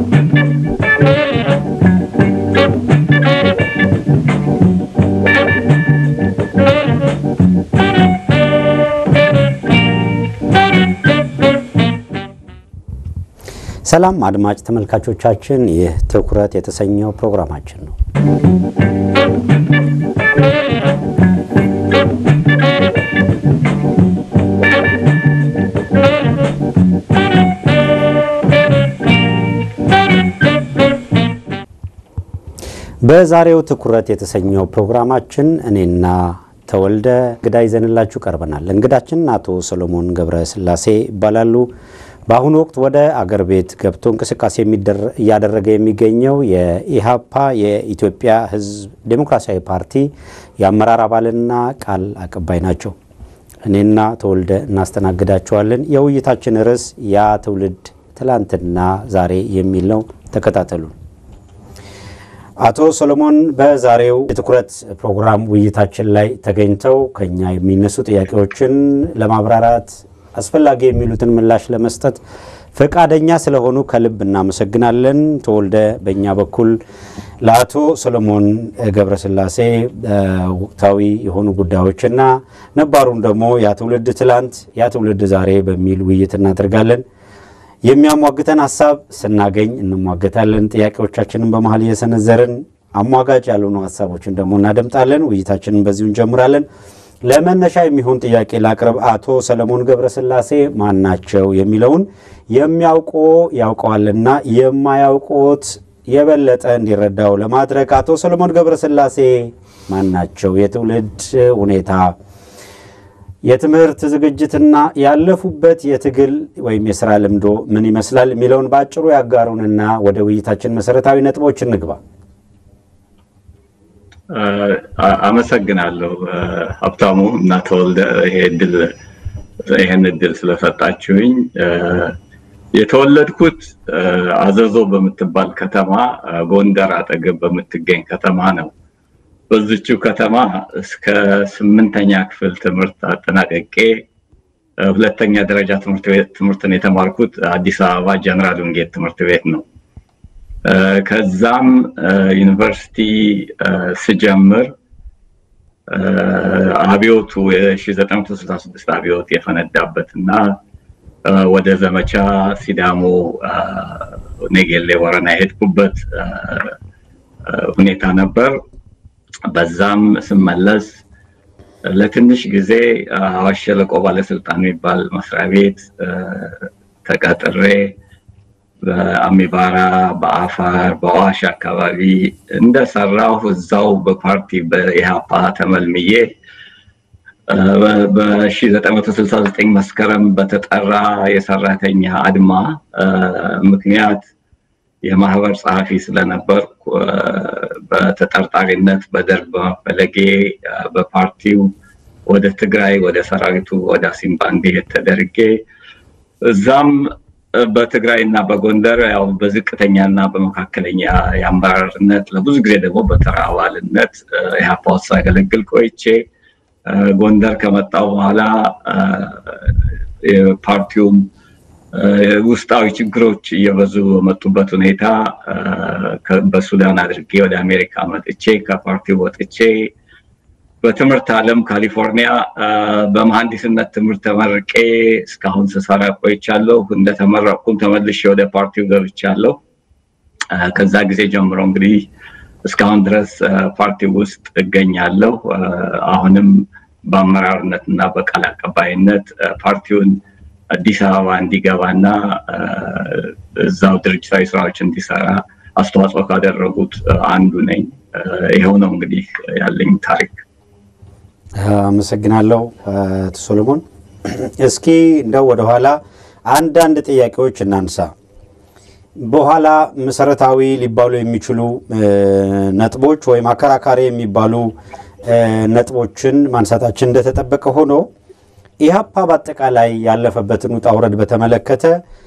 ሰላም አድማጭ ተመልካቾቻችን፣ ይህ ትኩረት የተሰኘው ፕሮግራማችን ነው። በዛሬው ትኩረት የተሰኘው ፕሮግራማችን እኔና ተወልደ እንግዳ ይዘንላችሁ ቀርበናል። እንግዳችን አቶ ሰሎሞን ገብረ ስላሴ ይባላሉ። በአሁኑ ወቅት ወደ አገር ቤት ገብቶ እንቅስቃሴ እያደረገ የሚገኘው የኢሃፓ የኢትዮጵያ ሕዝብ ዴሞክራሲያዊ ፓርቲ የአመራር አባልና ቃል አቀባይ ናቸው። እኔና ተወልደ እናስተናግዳቸዋለን። የውይይታችን ርዕስ ያ ትውልድ ትላንትና ዛሬ የሚል ነው። ተከታተሉ። አቶ ሰሎሞን በዛሬው የትኩረት ፕሮግራም ውይይታችን ላይ ተገኝተው ከኛ የሚነሱ ጥያቄዎችን ለማብራራት አስፈላጊ የሚሉትን ምላሽ ለመስጠት ፈቃደኛ ስለሆኑ ከልብ እናመሰግናለን። ተወልደ በእኛ በኩል ለአቶ ሰሎሞን ገብረስላሴ ወቅታዊ የሆኑ ጉዳዮችና ነባሩን ደግሞ ያ ትውልድ ትላንት ያ ትውልድ ዛሬ በሚል ውይይት እናደርጋለን። የሚያሟግተን ሀሳብ ስናገኝ እንሟገታለን። ጥያቄዎቻችንን በመሀል እየሰነዘርን አሟጋጭ ያልሆኑ ሀሳቦችን ደግሞ እናደምጣለን። ውይይታችንን በዚሁ እንጀምራለን። ለመነሻ የሚሆን ጥያቄ ላቅርብ። አቶ ሰለሞን ገብረስላሴ ማን ናቸው የሚለውን የሚያውቁ ያውቀዋልና የማያውቁት የበለጠ እንዲረዳው ለማድረግ አቶ ሰለሞን ገብረስላሴ ማን ናቸው? የትውልድ ሁኔታ፣ የትምህርት ዝግጅትና ያለፉበት የትግል ወይም የስራ ልምዶ ምን ይመስላል የሚለውን በአጭሩ ያጋሩንና ወደ ውይይታችን መሰረታዊ ነጥቦች እንግባ። አመሰግናለሁ ሀብታሙ እና ተወልደ ይሄ እድል ይህን እድል ስለሰጣችሁኝ። የተወለድኩት አዘዞ በምትባል ከተማ ጎንደር አጠገብ በምትገኝ ከተማ ነው። በዚችው ከተማ እስከ ስምንተኛ ክፍል ትምህርት አጠናቀቄ ሁለተኛ ደረጃ ትምህርትን የተማርኩት አዲስ አበባ ጀነራል ወንጌል ትምህርት ቤት ነው። ከዛም ዩኒቨርሲቲ ስጀምር አብዮቱ የ1966 አብዮት የፈነዳበት እና ወደ ዘመቻ ሲዳሞ ኔጌሌ ወረና የሄድኩበት ሁኔታ ነበር። በዛም ስመለስ ለትንሽ ጊዜ አዋሽ ሸለቆ ባለስልጣን የሚባል መስሪያ ቤት ተቀጥሬ በአሚባራ በአፋር በዋሽ አካባቢ እንደሰራሁ እዛው በፓርቲ በኢሃፓ ተመልምዬ በ1969 መስከረም በተጠራ የሰራተኛ አድማ ምክንያት የማህበር ጸሐፊ ስለነበርኩ በተጠርጣሪነት በደርግ በመፈለጌ በፓርቲው ወደ ትግራይ ወደ ሰራዊቱ ወደ አሲምባ እንዲሄድ ተደርጌ እዛም በትግራይ እና በጎንደር ያው በዝቅተኛ እና በመካከለኛ የአመራርነት ለብዙ ጊዜ ደግሞ በተራ አባልነት ኢህአፓ ውስጥ ሳገለግል ቆይቼ ጎንደር ከመጣው በኋላ ፓርቲውም ውስጣዊ ችግሮች እየበዙ በመጡበት ሁኔታ በሱዳን አድርጌ ወደ አሜሪካ መጥቼ ከፓርቲው ወጥቼ በትምህርት ዓለም ካሊፎርኒያ በመሐንዲስነት ትምህርት ተመርቄ እስካሁን ስሰራ ቆይቻለሁ። እንደተመረቅኩም ተመልሼ ወደ ፓርቲው ገብቻለሁ። ከዛ ጊዜ ጀምሮ እንግዲህ እስካሁን ድረስ ፓርቲው ውስጥ እገኛለሁ። አሁንም በአመራርነት እና በቃል አቀባይነት ፓርቲውን አዲስ አበባ እንዲገባና እዛው ድርጅታዊ ስራዎች እንዲሰራ አስተዋጽኦ ካደረጉት አንዱ ነኝ። ይኸው ነው እንግዲህ ያለኝ ታሪክ። አመሰግናለሁ አቶ ሶሎሞን። እስኪ እንደው ወደኋላ አንዳንድ ጥያቄዎች እናንሳ። በኋላ መሰረታዊ ሊባሉ የሚችሉ ነጥቦች ወይም አከራካሪ የሚባሉ ነጥቦችን ማንሳታችን እንደተጠበቀ ሆኖ ኢህአፓ በአጠቃላይ ያለፈበትን ውጣ ውረድ በተመለከተ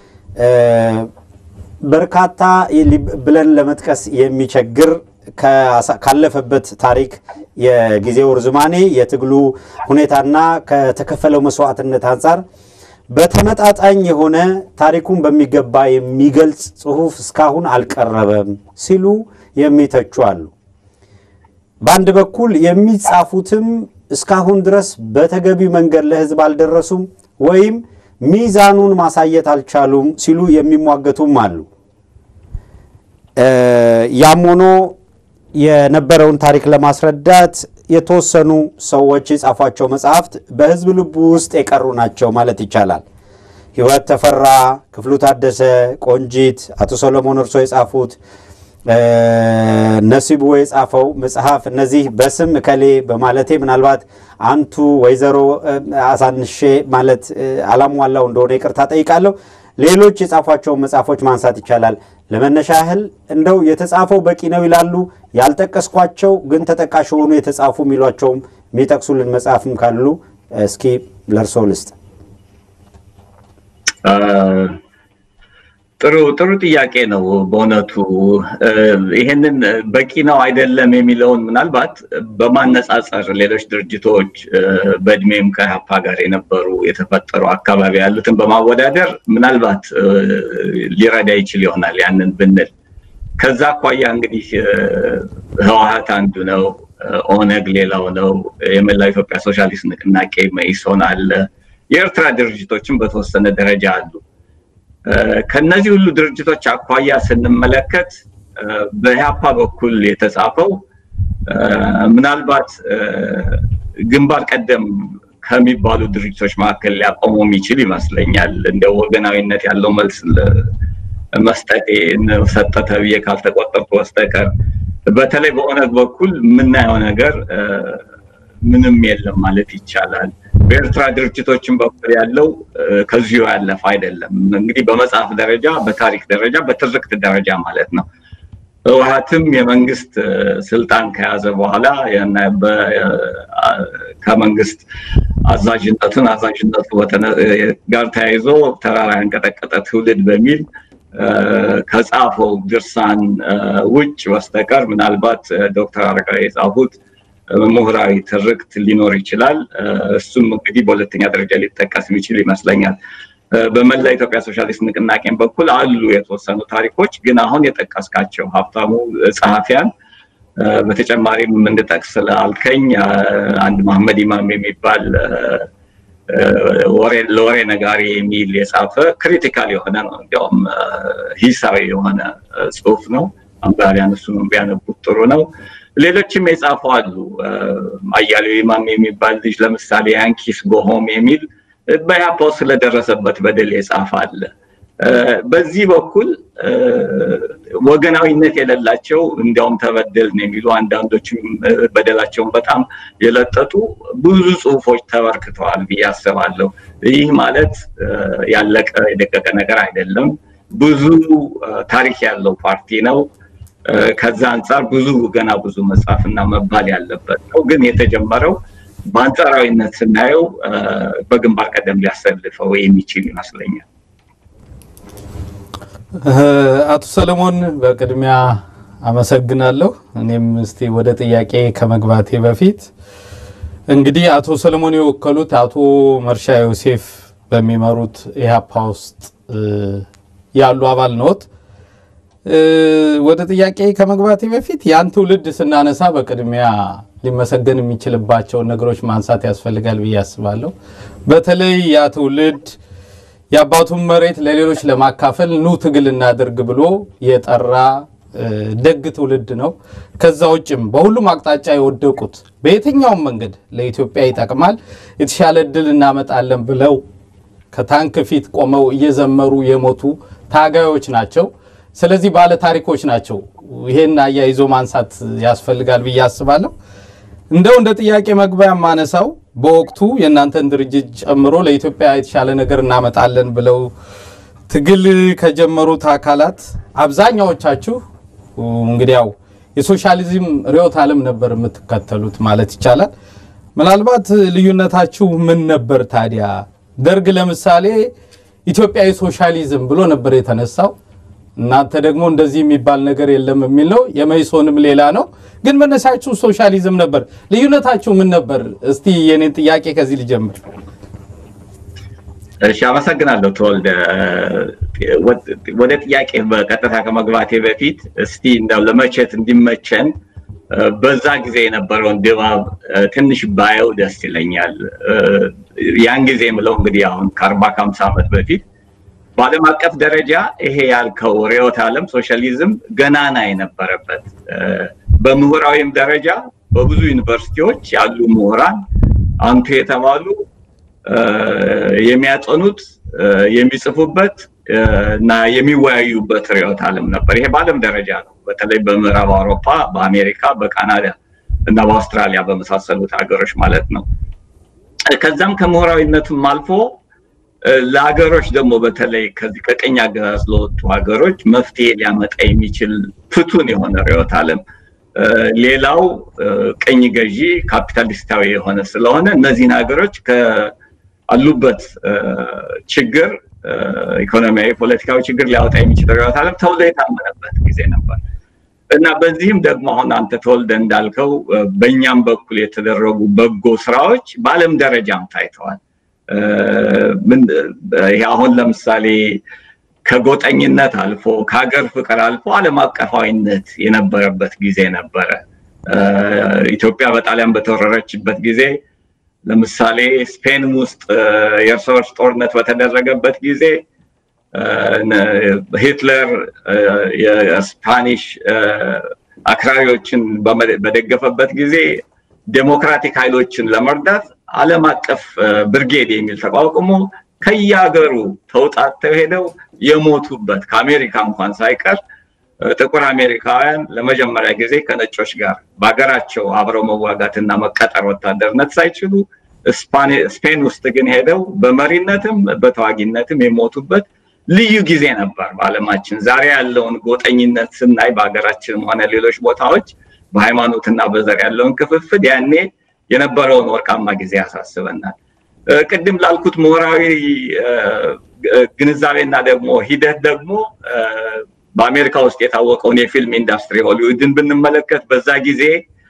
በርካታ ብለን ለመጥቀስ የሚቸግር ካለፈበት ታሪክ የጊዜው ርዝማኔ የትግሉ ሁኔታና ከተከፈለው መስዋዕትነት አንጻር በተመጣጣኝ የሆነ ታሪኩን በሚገባ የሚገልጽ ጽሑፍ እስካሁን አልቀረበም ሲሉ የሚተቹ አሉ። በአንድ በኩል የሚጻፉትም እስካሁን ድረስ በተገቢ መንገድ ለሕዝብ አልደረሱም ወይም ሚዛኑን ማሳየት አልቻሉም ሲሉ የሚሟገቱም አሉ። ያም ሆኖ የነበረውን ታሪክ ለማስረዳት የተወሰኑ ሰዎች የጻፏቸው መጽሐፍት በሕዝብ ልቡ ውስጥ የቀሩ ናቸው ማለት ይቻላል። ሕይወት ተፈራ፣ ክፍሉ ታደሰ፣ ቆንጂት፣ አቶ ሰሎሞን እርሶ የጻፉት ነሲቡ የጻፈው መጽሐፍ እነዚህ በስም እከሌ በማለቴ ምናልባት አንቱ ወይዘሮ አሳንሼ ማለት አላሟላው እንደሆነ ይቅርታ ጠይቃለሁ። ሌሎች የጻፏቸውን መጽሐፎች ማንሳት ይቻላል። ለመነሻ ያህል እንደው የተጻፈው በቂ ነው ይላሉ። ያልጠቀስኳቸው ግን ተጠቃሽ የሆኑ የተጻፉ የሚሏቸውም የሚጠቅሱልን መጽሐፍም ካሉ እስኪ ለእርሶ ልስጥ። ጥሩ ጥሩ ጥያቄ ነው በእውነቱ ይሄንን በቂ ነው አይደለም የሚለውን ምናልባት በማነጻጸር ሌሎች ድርጅቶች በእድሜም ከኢህአፓ ጋር የነበሩ የተፈጠሩ አካባቢ ያሉትን በማወዳደር ምናልባት ሊረዳ ይችል ይሆናል ያንን ብንል ከዛ አኳያ እንግዲህ ህወሀት አንዱ ነው ኦነግ ሌላው ነው የመላው ኢትዮጵያ ሶሻሊስት ንቅናቄ መኢሶን አለ የኤርትራ ድርጅቶችም በተወሰነ ደረጃ አሉ ከነዚህ ሁሉ ድርጅቶች አኳያ ስንመለከት በኢህአፓ በኩል የተጻፈው ምናልባት ግንባር ቀደም ከሚባሉ ድርጅቶች መካከል ሊያቆመው የሚችል ይመስለኛል። እንደ ወገናዊነት ያለው መልስ መስጠቴ ሰጠ ተብዬ ካልተቆጠርኩ በስተቀር በተለይ በኦነግ በኩል የምናየው ነገር ምንም የለም ማለት ይቻላል። በኤርትራ ድርጅቶችን በኩል ያለው ከዚሁ ያለፈ አይደለም። እንግዲህ በመጽሐፍ ደረጃ፣ በታሪክ ደረጃ፣ በትርክት ደረጃ ማለት ነው። ህወሀትም የመንግስት ስልጣን ከያዘ በኋላ ከመንግስት አዛዥነቱን አዛዥነቱ ጋር ተያይዞ ተራራ ያንቀጠቀጠ ትውልድ በሚል ከጻፈው ድርሳን ውጭ በስተቀር ምናልባት ዶክተር አረጋዊ የጻፉት ምሁራዊ ትርክት ሊኖር ይችላል። እሱም እንግዲህ በሁለተኛ ደረጃ ሊጠቀስ የሚችል ይመስለኛል። በመላ ኢትዮጵያ ሶሻሊስት ንቅናቄን በኩል አሉ የተወሰኑ ታሪኮች፣ ግን አሁን የጠቀስካቸው ሀብታሙ ጸሐፊያን በተጨማሪም እንድጠቅስ ስላልከኝ አንድ መሐመድ ኢማም የሚባል ለወሬ ነጋሪ የሚል የጻፈ ክሪቲካል የሆነ ነው። እንዲያውም ሂሳዊ የሆነ ጽሁፍ ነው። አንባቢያን እሱንም ቢያነቡት ጥሩ ነው። ሌሎችም የጻፉ አሉ። አያሌው ኢማም የሚባል ልጅ ለምሳሌ ያንኪስ ጎሆም የሚል በያፓው ስለደረሰበት በደል የጻፈ አለ። በዚህ በኩል ወገናዊነት የሌላቸው እንዲያውም ተበደልን የሚሉ አንዳንዶችም በደላቸውን በጣም የለጠጡ ብዙ ጽሁፎች ተበርክተዋል ብዬ አስባለሁ። ይህ ማለት ያለቀ የደቀቀ ነገር አይደለም። ብዙ ታሪክ ያለው ፓርቲ ነው። ከዛ አንጻር ብዙ ገና ብዙ መጻፍና መባል ያለበት ነው። ግን የተጀመረው በአንጻራዊነት ስናየው በግንባር ቀደም ሊያሰልፈው የሚችል ይመስለኛል። አቶ ሰለሞን በቅድሚያ አመሰግናለሁ። እኔም እስቲ ወደ ጥያቄ ከመግባቴ በፊት እንግዲህ አቶ ሰለሞን የወከሉት አቶ መርሻ ዮሴፍ በሚመሩት ኢህአፓ ውስጥ ያሉ አባል ነዎት። ወደ ጥያቄ ከመግባቴ በፊት ያን ትውልድ ስናነሳ በቅድሚያ ሊመሰገን የሚችልባቸውን ነገሮች ማንሳት ያስፈልጋል ብዬ አስባለሁ። በተለይ ያ ትውልድ የአባቱን መሬት ለሌሎች ለማካፈል ኑ ትግል እናድርግ ብሎ የጠራ ደግ ትውልድ ነው። ከዛ ውጭም በሁሉም አቅጣጫ የወደቁት በየትኛውም መንገድ ለኢትዮጵያ ይጠቅማል፣ የተሻለ እድል እናመጣለን ብለው ከታንክ ፊት ቆመው እየዘመሩ የሞቱ ታጋዮች ናቸው። ስለዚህ ባለ ታሪኮች ናቸው። ይሄን አያይዞ ማንሳት ያስፈልጋል ብዬ አስባለሁ። እንደው እንደ ጥያቄ መግቢያ የማነሳው በወቅቱ የእናንተን ድርጅት ጨምሮ ለኢትዮጵያ የተሻለ ነገር እናመጣለን ብለው ትግል ከጀመሩት አካላት አብዛኛዎቻችሁ እንግዲህ ያው የሶሻሊዝም ርዕዮተ ዓለም ነበር የምትከተሉት ማለት ይቻላል። ምናልባት ልዩነታችሁ ምን ነበር ታዲያ? ደርግ ለምሳሌ ኢትዮጵያዊ ሶሻሊዝም ብሎ ነበር የተነሳው። እናንተ ደግሞ እንደዚህ የሚባል ነገር የለም የሚል ነው። የመይሶንም ሌላ ነው፣ ግን መነሻችሁ ሶሻሊዝም ነበር። ልዩነታችሁ ምን ነበር? እስቲ የኔን ጥያቄ ከዚህ ልጀምር። እሺ አመሰግናለሁ ተወልደ። ወደ ጥያቄ በቀጥታ ከመግባቴ በፊት እስቲ እንደው ለመቼት እንዲመቸን በዛ ጊዜ የነበረውን ድባብ ትንሽ ባየው ደስ ይለኛል። ያን ጊዜ የምለው እንግዲህ አሁን ከአርባ ከሀምሳ ዓመት በፊት በዓለም አቀፍ ደረጃ ይሄ ያልከው ርዕዮተ ዓለም ሶሻሊዝም ገናና የነበረበት በምሁራዊም ደረጃ በብዙ ዩኒቨርሲቲዎች ያሉ ምሁራን አንቱ የተባሉ የሚያጠኑት የሚጽፉበት እና የሚወያዩበት ርዕዮተ ዓለም ነበር። ይሄ በዓለም ደረጃ ነው። በተለይ በምዕራብ አውሮፓ፣ በአሜሪካ፣ በካናዳ እና በአውስትራሊያ በመሳሰሉት ሀገሮች ማለት ነው። ከዛም ከምሁራዊነቱም አልፎ ለሀገሮች ደግሞ በተለይ ከዚህ ከቀኝ አገዛዝ ለወጡ ሀገሮች መፍትሄ ሊያመጣ የሚችል ፍቱን የሆነ ርዕዮተ ዓለም ሌላው ቅኝ ገዢ ካፒታሊስታዊ የሆነ ስለሆነ እነዚህን ሀገሮች ከአሉበት ችግር ኢኮኖሚያዊ፣ ፖለቲካዊ ችግር ሊያወጣ የሚችል ርዕዮተ ዓለም ተብሎ የታመነበት ጊዜ ነበር እና በዚህም ደግሞ አሁን አንተ ተወልደ እንዳልከው በእኛም በኩል የተደረጉ በጎ ስራዎች በዓለም ደረጃም ታይተዋል። ይሄ አሁን ለምሳሌ ከጎጠኝነት አልፎ ከሀገር ፍቅር አልፎ ዓለም አቀፋዊነት የነበረበት ጊዜ ነበረ። ኢትዮጵያ በጣሊያን በተወረረችበት ጊዜ ለምሳሌ ስፔን ውስጥ የእርስ በርስ ጦርነት በተደረገበት ጊዜ ሂትለር የስፓኒሽ አክራሪዎችን በደገፈበት ጊዜ ዴሞክራቲክ ኃይሎችን ለመርዳት ዓለም አቀፍ ብርጌድ የሚል ተቋቁሞ ከየሀገሩ ተውጣተው ሄደው የሞቱበት ከአሜሪካ እንኳን ሳይቀር ጥቁር አሜሪካውያን ለመጀመሪያ ጊዜ ከነጮች ጋር በሀገራቸው አብረው መዋጋትና መቀጠር ወታደርነት ሳይችሉ ስፔን ውስጥ ግን ሄደው በመሪነትም በተዋጊነትም የሞቱበት ልዩ ጊዜ ነበር በዓለማችን። ዛሬ ያለውን ጎጠኝነት ስናይ በሀገራችንም ሆነ ሌሎች ቦታዎች በሃይማኖትና በዘር ያለውን ክፍፍል ያኔ የነበረውን ወርቃማ ጊዜ ያሳስበናል። ቅድም ላልኩት ምሁራዊ ግንዛቤና ደግሞ ሂደት ደግሞ በአሜሪካ ውስጥ የታወቀውን የፊልም ኢንዱስትሪ ሆሊውድን ብንመለከት በዛ ጊዜ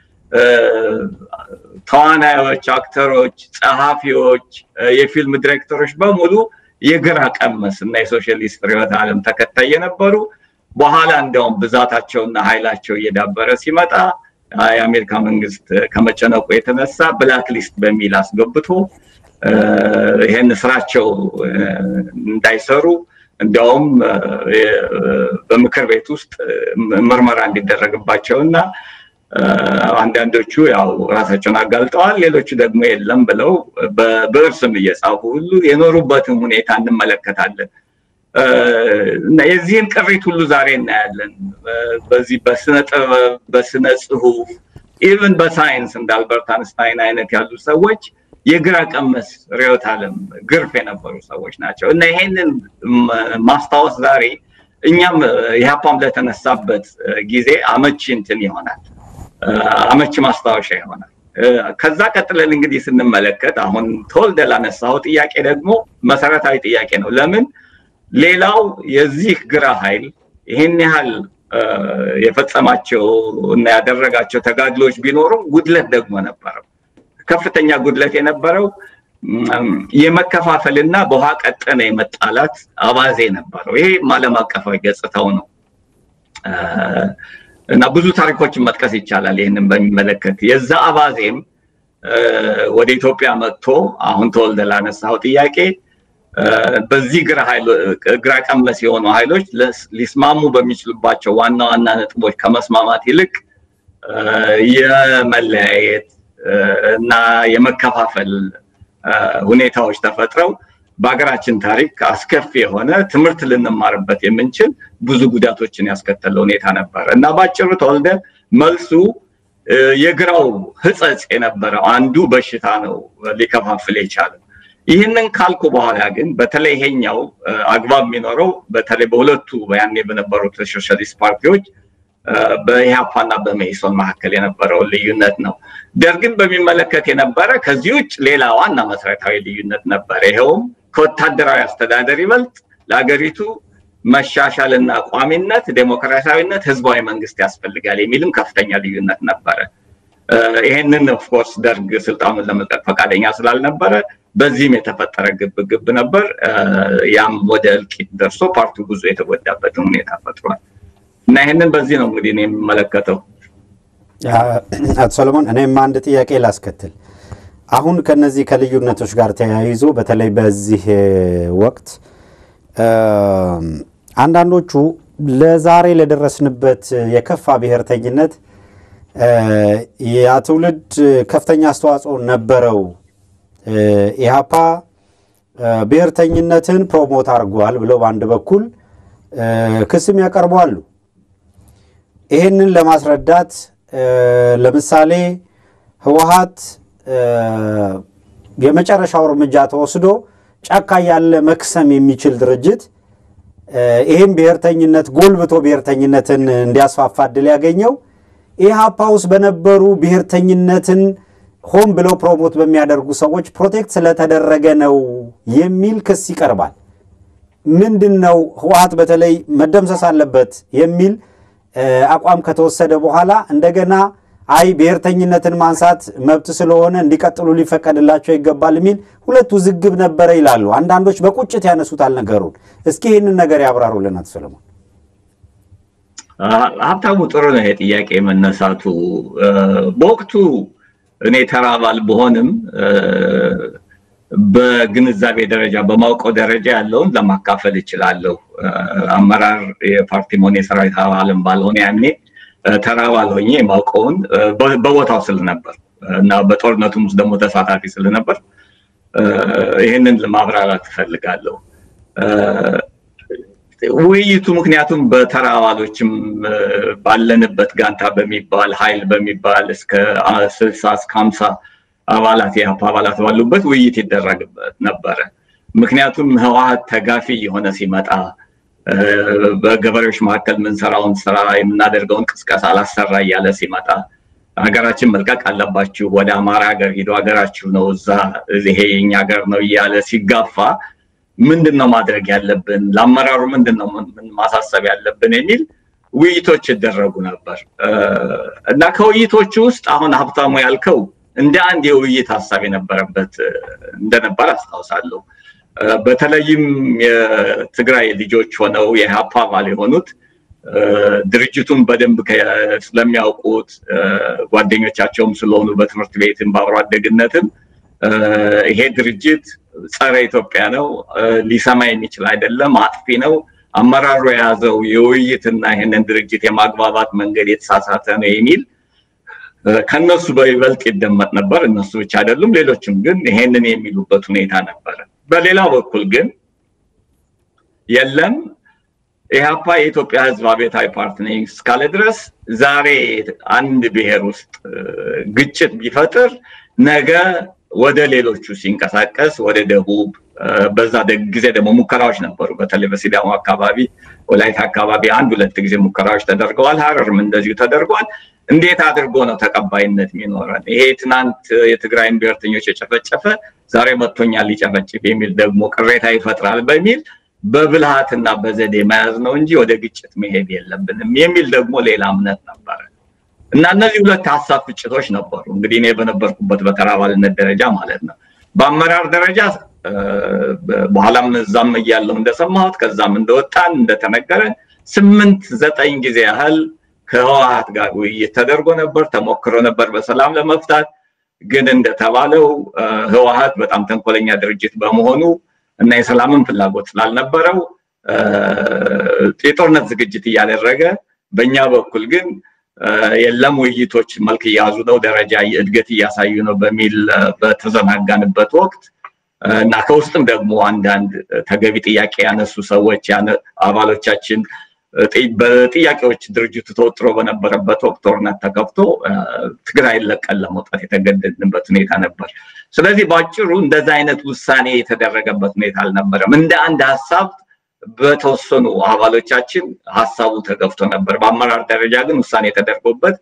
ተዋናዮች፣ አክተሮች፣ ጸሐፊዎች፣ የፊልም ዲሬክተሮች በሙሉ የግራ ቀመስ እና የሶሻሊስት ርዕዮተ ዓለም ተከታይ የነበሩ በኋላ እንዲያውም ብዛታቸውና ኃይላቸው እየዳበረ ሲመጣ የአሜሪካ መንግስት ከመጨነቁ የተነሳ ብላክ ሊስት በሚል አስገብቶ ይህን ስራቸው እንዳይሰሩ እንዲያውም በምክር ቤት ውስጥ ምርመራ እንዲደረግባቸው እና አንዳንዶቹ ያው ራሳቸውን አጋልጠዋል፣ ሌሎቹ ደግሞ የለም ብለው በብዕር ስም እየጻፉ ሁሉ የኖሩበትን ሁኔታ እንመለከታለን። እና የዚህን ቅሪት ሁሉ ዛሬ እናያለን። በዚህ በስነ ጥበብ፣ በስነ ጽሁፍ፣ ኢቭን በሳይንስ እንደ አልበርት አንስታይን አይነት ያሉ ሰዎች የግራ ቀመስ ርዕዮተ ዓለም ግርፍ የነበሩ ሰዎች ናቸው እና ይሄንን ማስታወስ ዛሬ እኛም ኢህአፓም ለተነሳበት ጊዜ አመቺ እንትን ይሆናል፣ አመቺ ማስታወሻ ይሆናል። ከዛ ቀጥለን እንግዲህ ስንመለከት አሁን ተወልደ ላነሳው ጥያቄ ደግሞ መሰረታዊ ጥያቄ ነው። ለምን ሌላው የዚህ ግራ ኃይል ይህን ያህል የፈጸማቸው እና ያደረጋቸው ተጋድሎች ቢኖሩም ጉድለት ደግሞ ነበረው። ከፍተኛ ጉድለት የነበረው የመከፋፈልና በውሃ ቀጠነ የመጣላት አባዜ ነበረው። ይሄ ዓለም አቀፋዊ ገጽታው ነው እና ብዙ ታሪኮችን መጥቀስ ይቻላል። ይህንን በሚመለከት የዛ አባዜም ወደ ኢትዮጵያ መጥቶ አሁን ተወልደ ላነሳው ጥያቄ በዚህ ግራ ቀመስ የሆኑ ኃይሎች ሊስማሙ በሚችሉባቸው ዋና ዋና ነጥቦች ከመስማማት ይልቅ የመለያየት እና የመከፋፈል ሁኔታዎች ተፈጥረው በሀገራችን ታሪክ አስከፊ የሆነ ትምህርት ልንማርበት የምንችል ብዙ ጉዳቶችን ያስከተለ ሁኔታ ነበር እና በአጭሩ ተወልደ መልሱ የግራው ህጸጽ የነበረው አንዱ በሽታ ነው ሊከፋፍል የቻለው። ይህንን ካልኩ በኋላ ግን በተለይ ይሄኛው አግባብ የሚኖረው በተለይ በሁለቱ ያኔ በነበሩት ሶሻሊስት ፓርቲዎች በኢህአፓና በመኢሶን መካከል የነበረውን ልዩነት ነው። ደርግን በሚመለከት የነበረ ከዚህ ውጭ ሌላ ዋና መሰረታዊ ልዩነት ነበረ። ይኸውም ከወታደራዊ አስተዳደር ይበልጥ ለሀገሪቱ መሻሻልና ቋሚነት፣ ዴሞክራሲያዊነት፣ ህዝባዊ መንግስት ያስፈልጋል የሚልም ከፍተኛ ልዩነት ነበረ። ይሄንን ኦፍኮርስ ደርግ ስልጣኑን ለመልቀቅ ፈቃደኛ ስላልነበረ በዚህም የተፈጠረ ግብግብ ነበር። ያም ወደ እልቂት ደርሶ ፓርቲው ብዙ የተጎዳበትን ሁኔታ ፈጥሯል እና ይህንን በዚህ ነው እንግዲህ እኔ የሚመለከተው። አቶ ሰለሞን እኔም አንድ ጥያቄ ላስከትል። አሁን ከነዚህ ከልዩነቶች ጋር ተያይዞ በተለይ በዚህ ወቅት አንዳንዶቹ ለዛሬ ለደረስንበት የከፋ ብሔርተኝነት ያ ትውልድ ከፍተኛ አስተዋጽኦ ነበረው፣ ኢህአፓ ብሔርተኝነትን ፕሮሞት አድርጓል ብለው በአንድ በኩል ክስም ያቀርባሉ። ይህንን ለማስረዳት ለምሳሌ ህወሀት የመጨረሻው እርምጃ ተወስዶ ጫካ ያለ መክሰም የሚችል ድርጅት ይህም ብሔርተኝነት ጎልብቶ ብሔርተኝነትን እንዲያስፋፋ እድል ያገኘው ኢህአፓ ውስጥ በነበሩ ብሔርተኝነትን ሆን ብለው ፕሮሞት በሚያደርጉ ሰዎች ፕሮቴክት ስለተደረገ ነው የሚል ክስ ይቀርባል። ምንድን ነው ህወሀት በተለይ መደምሰስ አለበት የሚል አቋም ከተወሰደ በኋላ እንደገና አይ ብሔርተኝነትን ማንሳት መብት ስለሆነ እንዲቀጥሉ ሊፈቀድላቸው ይገባል የሚል ሁለት ውዝግብ ነበረ ይላሉ። አንዳንዶች በቁጭት ያነሱታል ነገሩን። እስኪ ይህንን ነገር ያብራሩልን አቶ ሰለሞን። ሀብታሙ፣ ጥሩ ነው ይሄ ጥያቄ መነሳቱ። በወቅቱ እኔ ተራ አባል በሆንም በግንዛቤ ደረጃ በማውቀው ደረጃ ያለውን ለማካፈል እችላለሁ። አመራር የፓርቲ ሆነ የሰራዊት አባልም ባልሆነ ያኔ ተራ አባል ሆኜ የማውቀውን በቦታው ስለነበር እና በጦርነቱም ውስጥ ደግሞ ተሳታፊ ስለነበር ይህንን ለማብራራት እፈልጋለሁ። ውይይቱ ምክንያቱም በተራ አባሎችም ባለንበት ጋንታ በሚባል ኃይል በሚባል እስከ ስልሳ እስከ ሀምሳ አባላት የሀፓ አባላት ባሉበት ውይይት ይደረግበት ነበረ። ምክንያቱም ህወሀት ተጋፊ የሆነ ሲመጣ በገበሬዎች መካከል የምንሰራውን ስራ የምናደርገውን ቅስቀሳ አላሰራ እያለ ሲመጣ ሀገራችን መልቀቅ አለባችሁ፣ ወደ አማራ ሀገር ሂዶ ሀገራችሁ ነው፣ እዛ ይሄ የኛ ሀገር ነው እያለ ሲጋፋ ምንድን ነው ማድረግ ያለብን፣ ለአመራሩ ምንድን ነው ማሳሰብ ያለብን የሚል ውይይቶች ይደረጉ ነበር እና ከውይይቶቹ ውስጥ አሁን ሀብታሙ ያልከው እንደ አንድ የውይይት ሀሳብ የነበረበት እንደነበር አስታውሳለሁ። በተለይም የትግራይ ልጆች ሆነው የኢህአፓ አባል የሆኑት ድርጅቱን በደንብ ስለሚያውቁት ጓደኞቻቸውም ስለሆኑ በትምህርት ቤትም በአብሮ አደግነትም ይሄ ድርጅት ጸረ ኢትዮጵያ ነው፣ ሊሰማ የሚችል አይደለም፣ አጥፊ ነው፣ አመራሩ የያዘው የውይይትና ይህንን ድርጅት የማግባባት መንገድ የተሳሳተ ነው የሚል ከነሱ በይበልጥ ይደመጥ ነበር። እነሱ ብቻ አይደሉም፣ ሌሎችም ግን ይሄንን የሚሉበት ሁኔታ ነበረ። በሌላ በኩል ግን የለም ኢህአፓ የኢትዮጵያ ሕዝብ አብዮታዊ ፓርቲ ነኝ እስካለ ድረስ ዛሬ አንድ ብሔር ውስጥ ግጭት ቢፈጥር ነገ ወደ ሌሎቹ ሲንቀሳቀስ ወደ ደቡብ በዛ ጊዜ ደግሞ ሙከራዎች ነበሩ። በተለይ በሲዳሞ አካባቢ፣ ወላይታ አካባቢ አንድ ሁለት ጊዜ ሙከራዎች ተደርገዋል። ሀረርም እንደዚሁ ተደርጓል። እንዴት አድርጎ ነው ተቀባይነት የሚኖረን? ይሄ ትናንት የትግራይን ብሔርተኞች የጨፈጨፈ ዛሬ መጥቶኛል ሊጨፈጭፍ የሚል ደግሞ ቅሬታ ይፈጥራል በሚል በብልሃትና በዘዴ መያዝ ነው እንጂ ወደ ግጭት መሄድ የለብንም የሚል ደግሞ ሌላ እምነት ነበረ እና እነዚህ ሁለት ሀሳብ ፍጭቶች ነበሩ። እንግዲህ እኔ በነበርኩበት በተራ አባልነት ደረጃ ማለት ነው። በአመራር ደረጃ በኋላም እዛም እያለሁ እንደሰማሁት ከዛም እንደወጣን እንደተነገረን ስምንት ዘጠኝ ጊዜ ያህል ከህወሀት ጋር ውይይት ተደርጎ ነበር፣ ተሞክሮ ነበር በሰላም ለመፍታት። ግን እንደተባለው ህወሀት በጣም ተንኮለኛ ድርጅት በመሆኑ እና የሰላምን ፍላጎት ስላልነበረው የጦርነት ዝግጅት እያደረገ በእኛ በኩል ግን የለም ውይይቶች መልክ እያያዙ ነው፣ ደረጃ እድገት እያሳዩ ነው በሚል በተዘናጋንበት ወቅት እና ከውስጥም ደግሞ አንዳንድ ተገቢ ጥያቄ ያነሱ ሰዎች አባሎቻችን በጥያቄዎች ድርጅቱ ተወጥሮ በነበረበት ወቅት ጦርነት ተከፍቶ ትግራይን ለቀን ለመውጣት የተገደድንበት ሁኔታ ነበር። ስለዚህ በአጭሩ እንደዛ አይነት ውሳኔ የተደረገበት ሁኔታ አልነበረም። እንደ አንድ ሀሳብ በተወሰኑ አባሎቻችን ሀሳቡ ተገፍቶ ነበር። በአመራር ደረጃ ግን ውሳኔ ተደርጎበት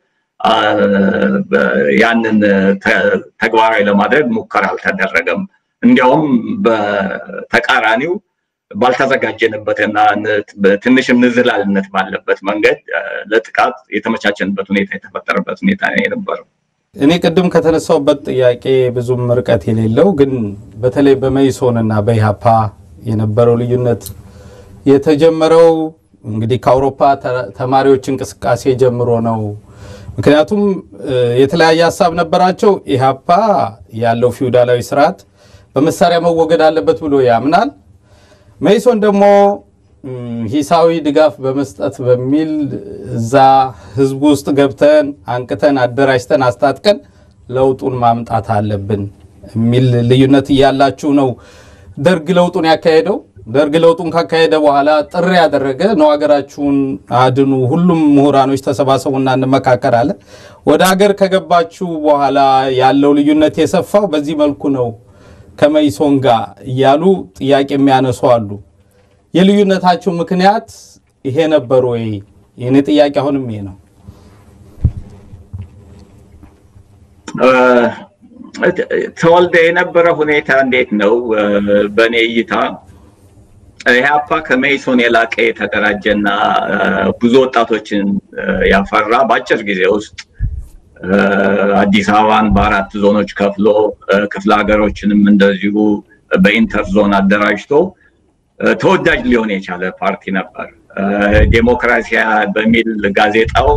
ያንን ተግባራዊ ለማድረግ ሙከራ አልተደረገም። እንዲያውም በተቃራኒው ባልተዘጋጀንበትና ትንሽም ንዝህላልነት ባለበት መንገድ ለጥቃት የተመቻቸንበት ሁኔታ የተፈጠረበት ሁኔታ ነው የነበረው። እኔ ቅድም ከተነሳውበት ጥያቄ ብዙም ርቀት የሌለው ግን በተለይ በመኢሶንና በኢህአፓ የነበረው ልዩነት የተጀመረው እንግዲህ ከአውሮፓ ተማሪዎች እንቅስቃሴ ጀምሮ ነው። ምክንያቱም የተለያየ ሀሳብ ነበራቸው። ኢህአፓ ያለው ፊውዳላዊ ስርዓት በመሳሪያ መወገድ አለበት ብሎ ያምናል። መኢሶን ደግሞ ሂሳዊ ድጋፍ በመስጠት በሚል እዛ ህዝቡ ውስጥ ገብተን አንቅተን አደራጅተን አስታጥቀን ለውጡን ማምጣት አለብን የሚል ልዩነት እያላችሁ ነው ደርግ ለውጡን ያካሄደው። ደርግ ለውጡን ካካሄደ በኋላ ጥሪ ያደረገ ነው፣ ሀገራችሁን አድኑ፣ ሁሉም ምሁራኖች ተሰባሰቡና እንመካከር አለ። ወደ ሀገር ከገባችሁ በኋላ ያለው ልዩነት የሰፋው በዚህ መልኩ ነው ከመኢሶን ጋር እያሉ ጥያቄ የሚያነሱ አሉ። የልዩነታችሁ ምክንያት ይሄ ነበር ወይ? የኔ ጥያቄ አሁንም ይሄ ነው። ተወልደ የነበረ ሁኔታ እንዴት ነው? በእኔ እይታ ኢህአፓ ከመኢሶን የላቀ የተደራጀና ብዙ ወጣቶችን ያፈራ በአጭር ጊዜ ውስጥ አዲስ አበባን በአራት ዞኖች ከፍሎ ክፍለ ሀገሮችንም እንደዚሁ በኢንተር ዞን አደራጅቶ ተወዳጅ ሊሆን የቻለ ፓርቲ ነበር። ዴሞክራሲያ በሚል ጋዜጣው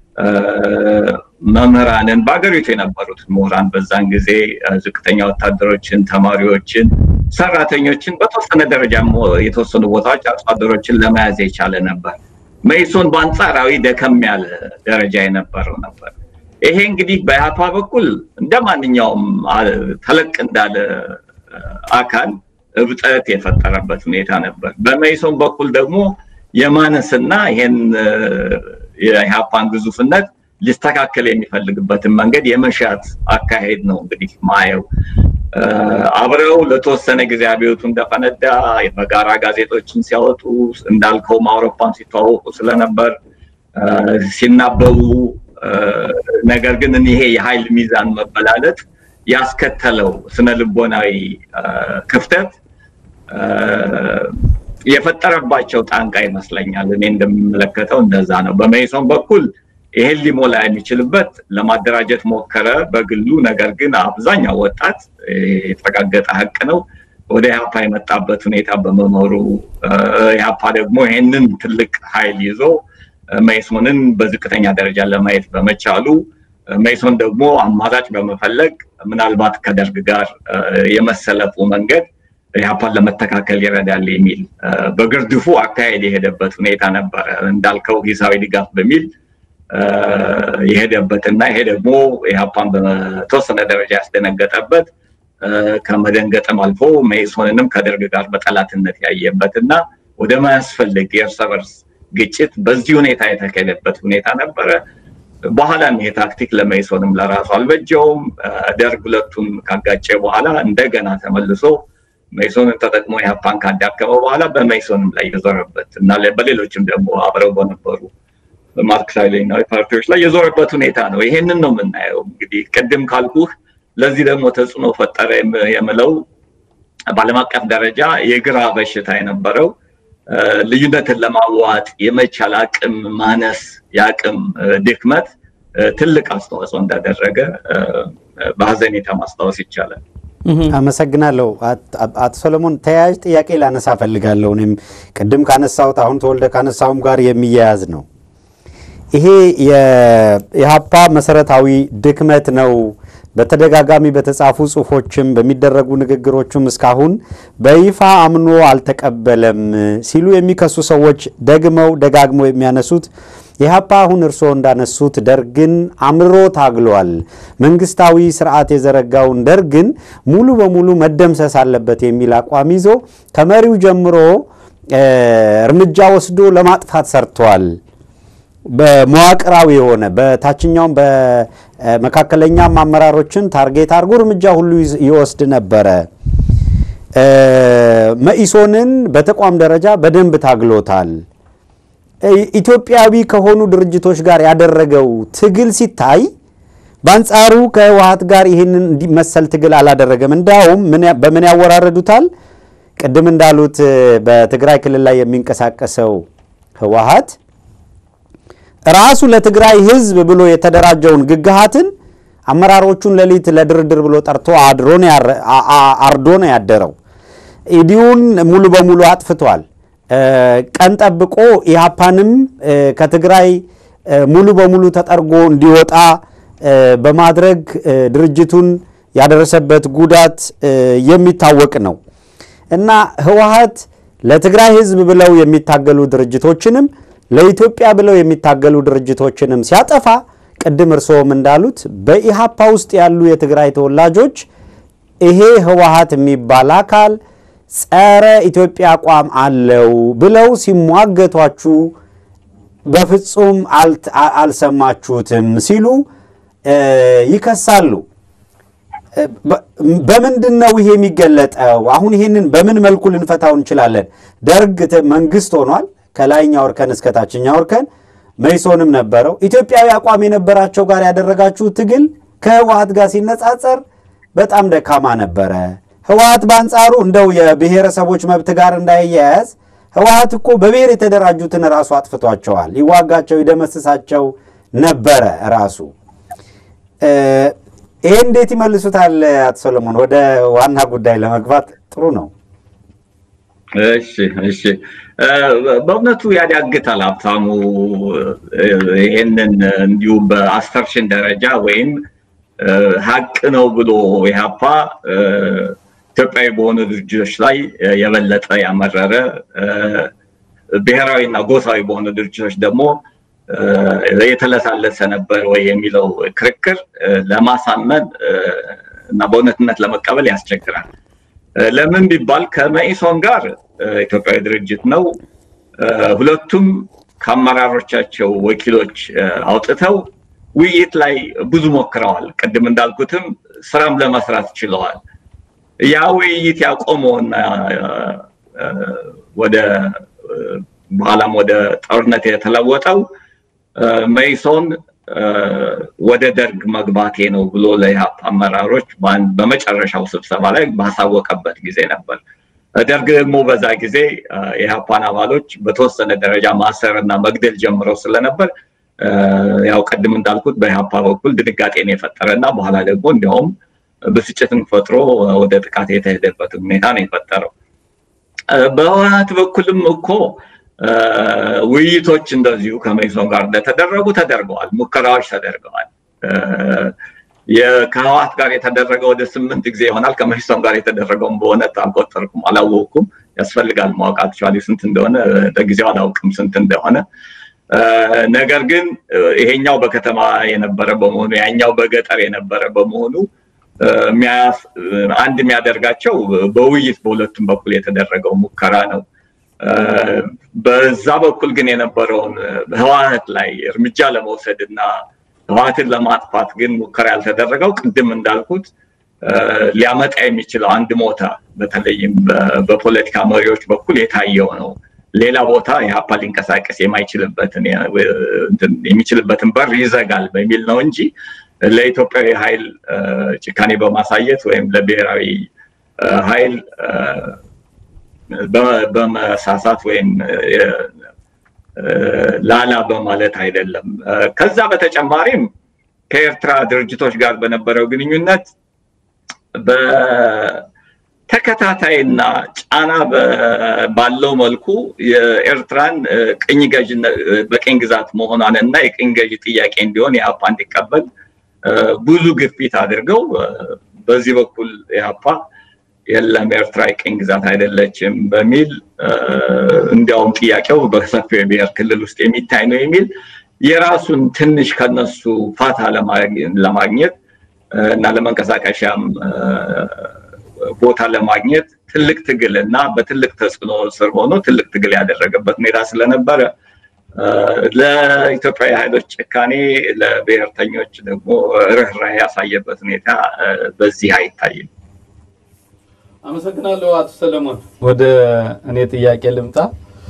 መምህራንን በሀገሪቱ የነበሩት ምሁራን በዛን ጊዜ ዝቅተኛ ወታደሮችን፣ ተማሪዎችን፣ ሰራተኞችን በተወሰነ ደረጃ የተወሰኑ ቦታዎች አርሶ አደሮችን ለመያዝ የቻለ ነበር። መኢሶን በአንጻራዊ ደከም ያለ ደረጃ የነበረው ነበር። ይሄ እንግዲህ በኢህአፓ በኩል እንደ ማንኛውም ተለቅ እንዳለ አካል እብጠት የፈጠረበት ሁኔታ ነበር። በመኢሶን በኩል ደግሞ የማነስና ይሄን የኢህአፓን ግዙፍነት ሊስተካከል የሚፈልግበትን መንገድ የመሻት አካሄድ ነው እንግዲህ ማየው። አብረው ለተወሰነ ጊዜ አብዮቱ እንደፈነዳ በጋራ ጋዜጦችን ሲያወጡ እንዳልከውም አውሮፓን ሲተዋወቁ ስለነበር ሲናበቡ፣ ነገር ግን ይሄ የኃይል ሚዛን መበላለጥ ያስከተለው ስነ ልቦናዊ ክፍተት የፈጠረባቸው ጣንቃ ይመስለኛል። እኔ እንደምመለከተው እንደዛ ነው። በመኢሶን በኩል ይሄን ሊሞላ የሚችልበት ለማደራጀት ሞከረ በግሉ። ነገር ግን አብዛኛው ወጣት የተረጋገጠ ሀቅ ነው ወደ ኢህአፓ የመጣበት ሁኔታ በመኖሩ ኢህአፓ ደግሞ ይሄንን ትልቅ ኃይል ይዞ መኢሶንን በዝቅተኛ ደረጃ ለማየት በመቻሉ መኢሶን ደግሞ አማራጭ በመፈለግ ምናልባት ከደርግ ጋር የመሰለፉ መንገድ ኢህአፓን ለመተካከል ይረዳል የሚል በግርድፉ አካሄድ የሄደበት ሁኔታ ነበረ። እንዳልከው ሂሳዊ ድጋፍ በሚል የሄደበትና ይሄ ደግሞ ኢህአፓን በተወሰነ ደረጃ ያስደነገጠበት ከመደንገጥም አልፎ መኢሶንንም ከደርግ ጋር በጠላትነት ያየበት እና ወደ ማያስፈልግ የእርስ በርስ ግጭት በዚህ ሁኔታ የተካሄደበት ሁኔታ ነበረ። በኋላም ይሄ ታክቲክ ለመኢሶንም ለራሱ አልበጀውም። ደርግ ሁለቱን ካጋጨ በኋላ እንደገና ተመልሶ መኢሶንን ተጠቅሞ ኢህአፓን ካዳከመ በኋላ በመኢሶንም ላይ የዞረበት እና በሌሎችም ደግሞ አብረው በነበሩ ማርክሳዊ ሌኒናዊ ፓርቲዎች ላይ የዞረበት ሁኔታ ነው። ይሄንን ነው የምናየው። እንግዲህ ቅድም ካልኩህ ለዚህ ደግሞ ተጽዕኖ ፈጠረ የምለው በዓለም አቀፍ ደረጃ የግራ በሽታ የነበረው ልዩነትን ለማዋጥ የመቻል አቅም ማነስ፣ የአቅም ድክመት ትልቅ አስተዋጽኦ እንዳደረገ በሀዘኔታ ማስታወስ ይቻላል። አመሰግናለሁ አቶ ሰለሞን። ተያያዥ ጥያቄ ላነሳ ፈልጋለሁ። እኔም ቅድም ካነሳሁት አሁን ተወልደ ካነሳውም ጋር የሚያያዝ ነው። ይሄ የኢህአፓ መሰረታዊ ድክመት ነው። በተደጋጋሚ በተጻፉ ጽሁፎችም በሚደረጉ ንግግሮችም እስካሁን በይፋ አምኖ አልተቀበለም ሲሉ የሚከሱ ሰዎች ደግመው ደጋግመው የሚያነሱት ኢህአፓ አሁን እርስዎ እንዳነሱት ደርግን አምርሮ ታግሏል። መንግስታዊ ስርዓት የዘረጋውን ደርግን ሙሉ በሙሉ መደምሰስ አለበት የሚል አቋም ይዞ ከመሪው ጀምሮ እርምጃ ወስዶ ለማጥፋት ሰርቷል። በመዋቅራዊ የሆነ በታችኛውም በመካከለኛም አመራሮችን ታርጌት አድርጎ እርምጃ ሁሉ ይወስድ ነበረ። መኢሶንን በተቋም ደረጃ በደንብ ታግሎታል። ኢትዮጵያዊ ከሆኑ ድርጅቶች ጋር ያደረገው ትግል ሲታይ በአንጻሩ ከህወሀት ጋር ይህንን መሰል ትግል አላደረገም። እንዲያውም በምን ያወራረዱታል? ቅድም እንዳሉት በትግራይ ክልል ላይ የሚንቀሳቀሰው ህወሀት ራሱ ለትግራይ ህዝብ ብሎ የተደራጀውን ግግሃትን አመራሮቹን ሌሊት ለድርድር ብሎ ጠርቶ አርዶ ነው ያደረው። ኢዲዩን ሙሉ በሙሉ አጥፍቷል። ቀን ጠብቆ ኢህአፓንም ከትግራይ ሙሉ በሙሉ ተጠርጎ እንዲወጣ በማድረግ ድርጅቱን ያደረሰበት ጉዳት የሚታወቅ ነው እና ህወሓት ለትግራይ ህዝብ ብለው የሚታገሉ ድርጅቶችንም ለኢትዮጵያ ብለው የሚታገሉ ድርጅቶችንም ሲያጠፋ ቅድም እርስዎም እንዳሉት በኢሃፓ ውስጥ ያሉ የትግራይ ተወላጆች ይሄ ህወሓት የሚባል አካል ጸረ ኢትዮጵያ አቋም አለው ብለው ሲሟገቷችሁ በፍጹም አልሰማችሁትም ሲሉ ይከሳሉ። በምንድን ነው ይሄ የሚገለጠው? አሁን ይሄንን በምን መልኩ ልንፈታው እንችላለን? ደርግ መንግስት ሆኗል። ከላይኛው እርከን እስከ ታችኛው እርከን መይሶንም ነበረው። ኢትዮጵያዊ አቋም የነበራቸው ጋር ያደረጋችሁ ትግል ከህወሓት ጋር ሲነጻጸር በጣም ደካማ ነበረ። ህወሓት በአንጻሩ እንደው የብሔረሰቦች መብት ጋር እንዳይያያዝ ህወሓት እኮ በብሔር የተደራጁትን ራሱ አጥፍቷቸዋል። ይዋጋቸው፣ ይደመስሳቸው ነበረ ራሱ። ይሄ እንዴት ይመልሱታል? አቶ ሰለሞን፣ ወደ ዋና ጉዳይ ለመግባት ጥሩ ነው። እሺ እሺ፣ በእውነቱ ያዳግታል ሀብታሙ። ይሄንን እንዲሁ በአስተርሽን ደረጃ ወይም ሀቅ ነው ብሎ ኢህአፓ ኢትዮጵያዊ በሆኑ ድርጅቶች ላይ የበለጠ ያመረረ ብሔራዊ እና ጎሳዊ በሆኑ ድርጅቶች ደግሞ የተለሳለሰ ነበር ወይ የሚለው ክርክር ለማሳመን እና በእውነትነት ለመቀበል ያስቸግራል። ለምን ቢባል ከመኢሶን ጋር ኢትዮጵያዊ ድርጅት ነው። ሁለቱም ከአመራሮቻቸው ወኪሎች አውጥተው ውይይት ላይ ብዙ ሞክረዋል። ቅድም እንዳልኩትም ስራም ለመስራት ችለዋል። ያ ውይይት ያቆመውና ወደ በኋላም ወደ ጦርነት የተለወጠው መኢሶን ወደ ደርግ መግባቴ ነው ብሎ ለኢህአፓ አመራሮች በመጨረሻው ስብሰባ ላይ ባሳወቀበት ጊዜ ነበር። ደርግ ደግሞ በዛ ጊዜ የኢህአፓን አባሎች በተወሰነ ደረጃ ማሰር እና መግደል ጀምረው ስለነበር ያው ቅድም እንዳልኩት በኢህአፓ በኩል ድንጋጤን የፈጠረ እና በኋላ ደግሞ እንዲያውም ብስጭትን ፈጥሮ ወደ ጥቃት የተሄደበት ሁኔታ ነው የፈጠረው። በህወሓት በኩልም እኮ ውይይቶች እንደዚሁ ከመኢሶን ጋር እንደተደረጉ ተደርገዋል፣ ሙከራዎች ተደርገዋል። ከህወሓት ጋር የተደረገ ወደ ስምንት ጊዜ ይሆናል። ከመኢሶን ጋር የተደረገውን በእውነት አልቆጠርኩም፣ አላወቅኩም። ያስፈልጋል ማወቅ አክቹዋሊ ስንት እንደሆነ ለጊዜው አላውቅም ስንት እንደሆነ። ነገር ግን ይሄኛው በከተማ የነበረ በመሆኑ ያኛው በገጠር የነበረ በመሆኑ አንድ የሚያደርጋቸው በውይይት በሁለቱም በኩል የተደረገው ሙከራ ነው። በዛ በኩል ግን የነበረውን ህወሓት ላይ እርምጃ ለመውሰድ እና ህወሓትን ለማጥፋት ግን ሙከራ ያልተደረገው ቅድም እንዳልኩት ሊያመጣ የሚችለው አንድ ሞታ በተለይም በፖለቲካ መሪዎች በኩል የታየው ነው። ሌላ ቦታ ኢህአፓ ሊንቀሳቀስ የማይችልበትን የሚችልበትን በር ይዘጋል በሚል ነው እንጂ ለኢትዮጵያዊ ኃይል ጭካኔ በማሳየት ወይም ለብሔራዊ ኃይል በመሳሳት ወይም ላላ በማለት አይደለም። ከዛ በተጨማሪም ከኤርትራ ድርጅቶች ጋር በነበረው ግንኙነት በተከታታይና ጫና ባለው መልኩ የኤርትራን ቅኝ ገዥ በቅኝ ግዛት መሆኗን እና የቅኝ ገዥ ጥያቄ እንዲሆን የአፓ እንዲቀበል ብዙ ግፊት አድርገው በዚህ በኩል የአፓ የለም ኤርትራ የቅኝ ግዛት አይደለችም በሚል እንዲያውም ጥያቄው በሰፊው የብሔር ክልል ውስጥ የሚታይ ነው የሚል የራሱን ትንሽ ከነሱ ፋታ ለማግኘት እና ለመንቀሳቀሻም ቦታ ለማግኘት ትልቅ ትግል እና በትልቅ ተጽዕኖ ስር ሆኖ ትልቅ ትግል ያደረገበት ሁኔታ ስለነበረ ለኢትዮጵያዊ ኃይሎች ጭካኔ፣ ለብሔርተኞች ደግሞ ርኅራኄ ያሳየበት ሁኔታ በዚህ አይታይም። አመሰግናለሁ አቶ ሰለሞን። ወደ እኔ ጥያቄ ልምጣ።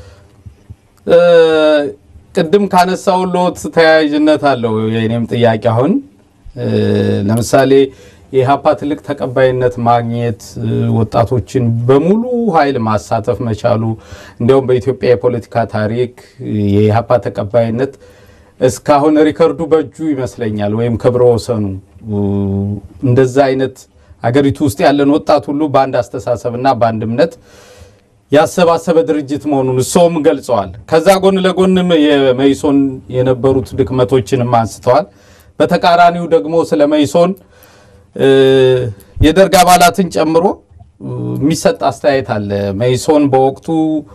ቅድም ካነሳው ሎት ተያያዥነት አለው የእኔም ጥያቄ አሁን ለምሳሌ የኢህአፓ ትልቅ ተቀባይነት ማግኘት ወጣቶችን በሙሉ ኃይል ማሳተፍ መቻሉ እንዲያውም በኢትዮጵያ የፖለቲካ ታሪክ የኢህአፓ ተቀባይነት እስካሁን ሪከርዱ በእጁ ይመስለኛል፣ ወይም ክብረ ወሰኑ እንደዛ አይነት አገሪቱ ውስጥ ያለን ወጣት ሁሉ በአንድ አስተሳሰብና በአንድ እምነት ያሰባሰበ ድርጅት መሆኑን እሶም ገልጸዋል። ከዛ ጎን ለጎንም የመይሶን የነበሩት ድክመቶችንም አንስተዋል። በተቃራኒው ደግሞ ስለ መይሶን የደርግ አባላትን ጨምሮ የሚሰጥ አስተያየት አለ። መይሶን በወቅቱ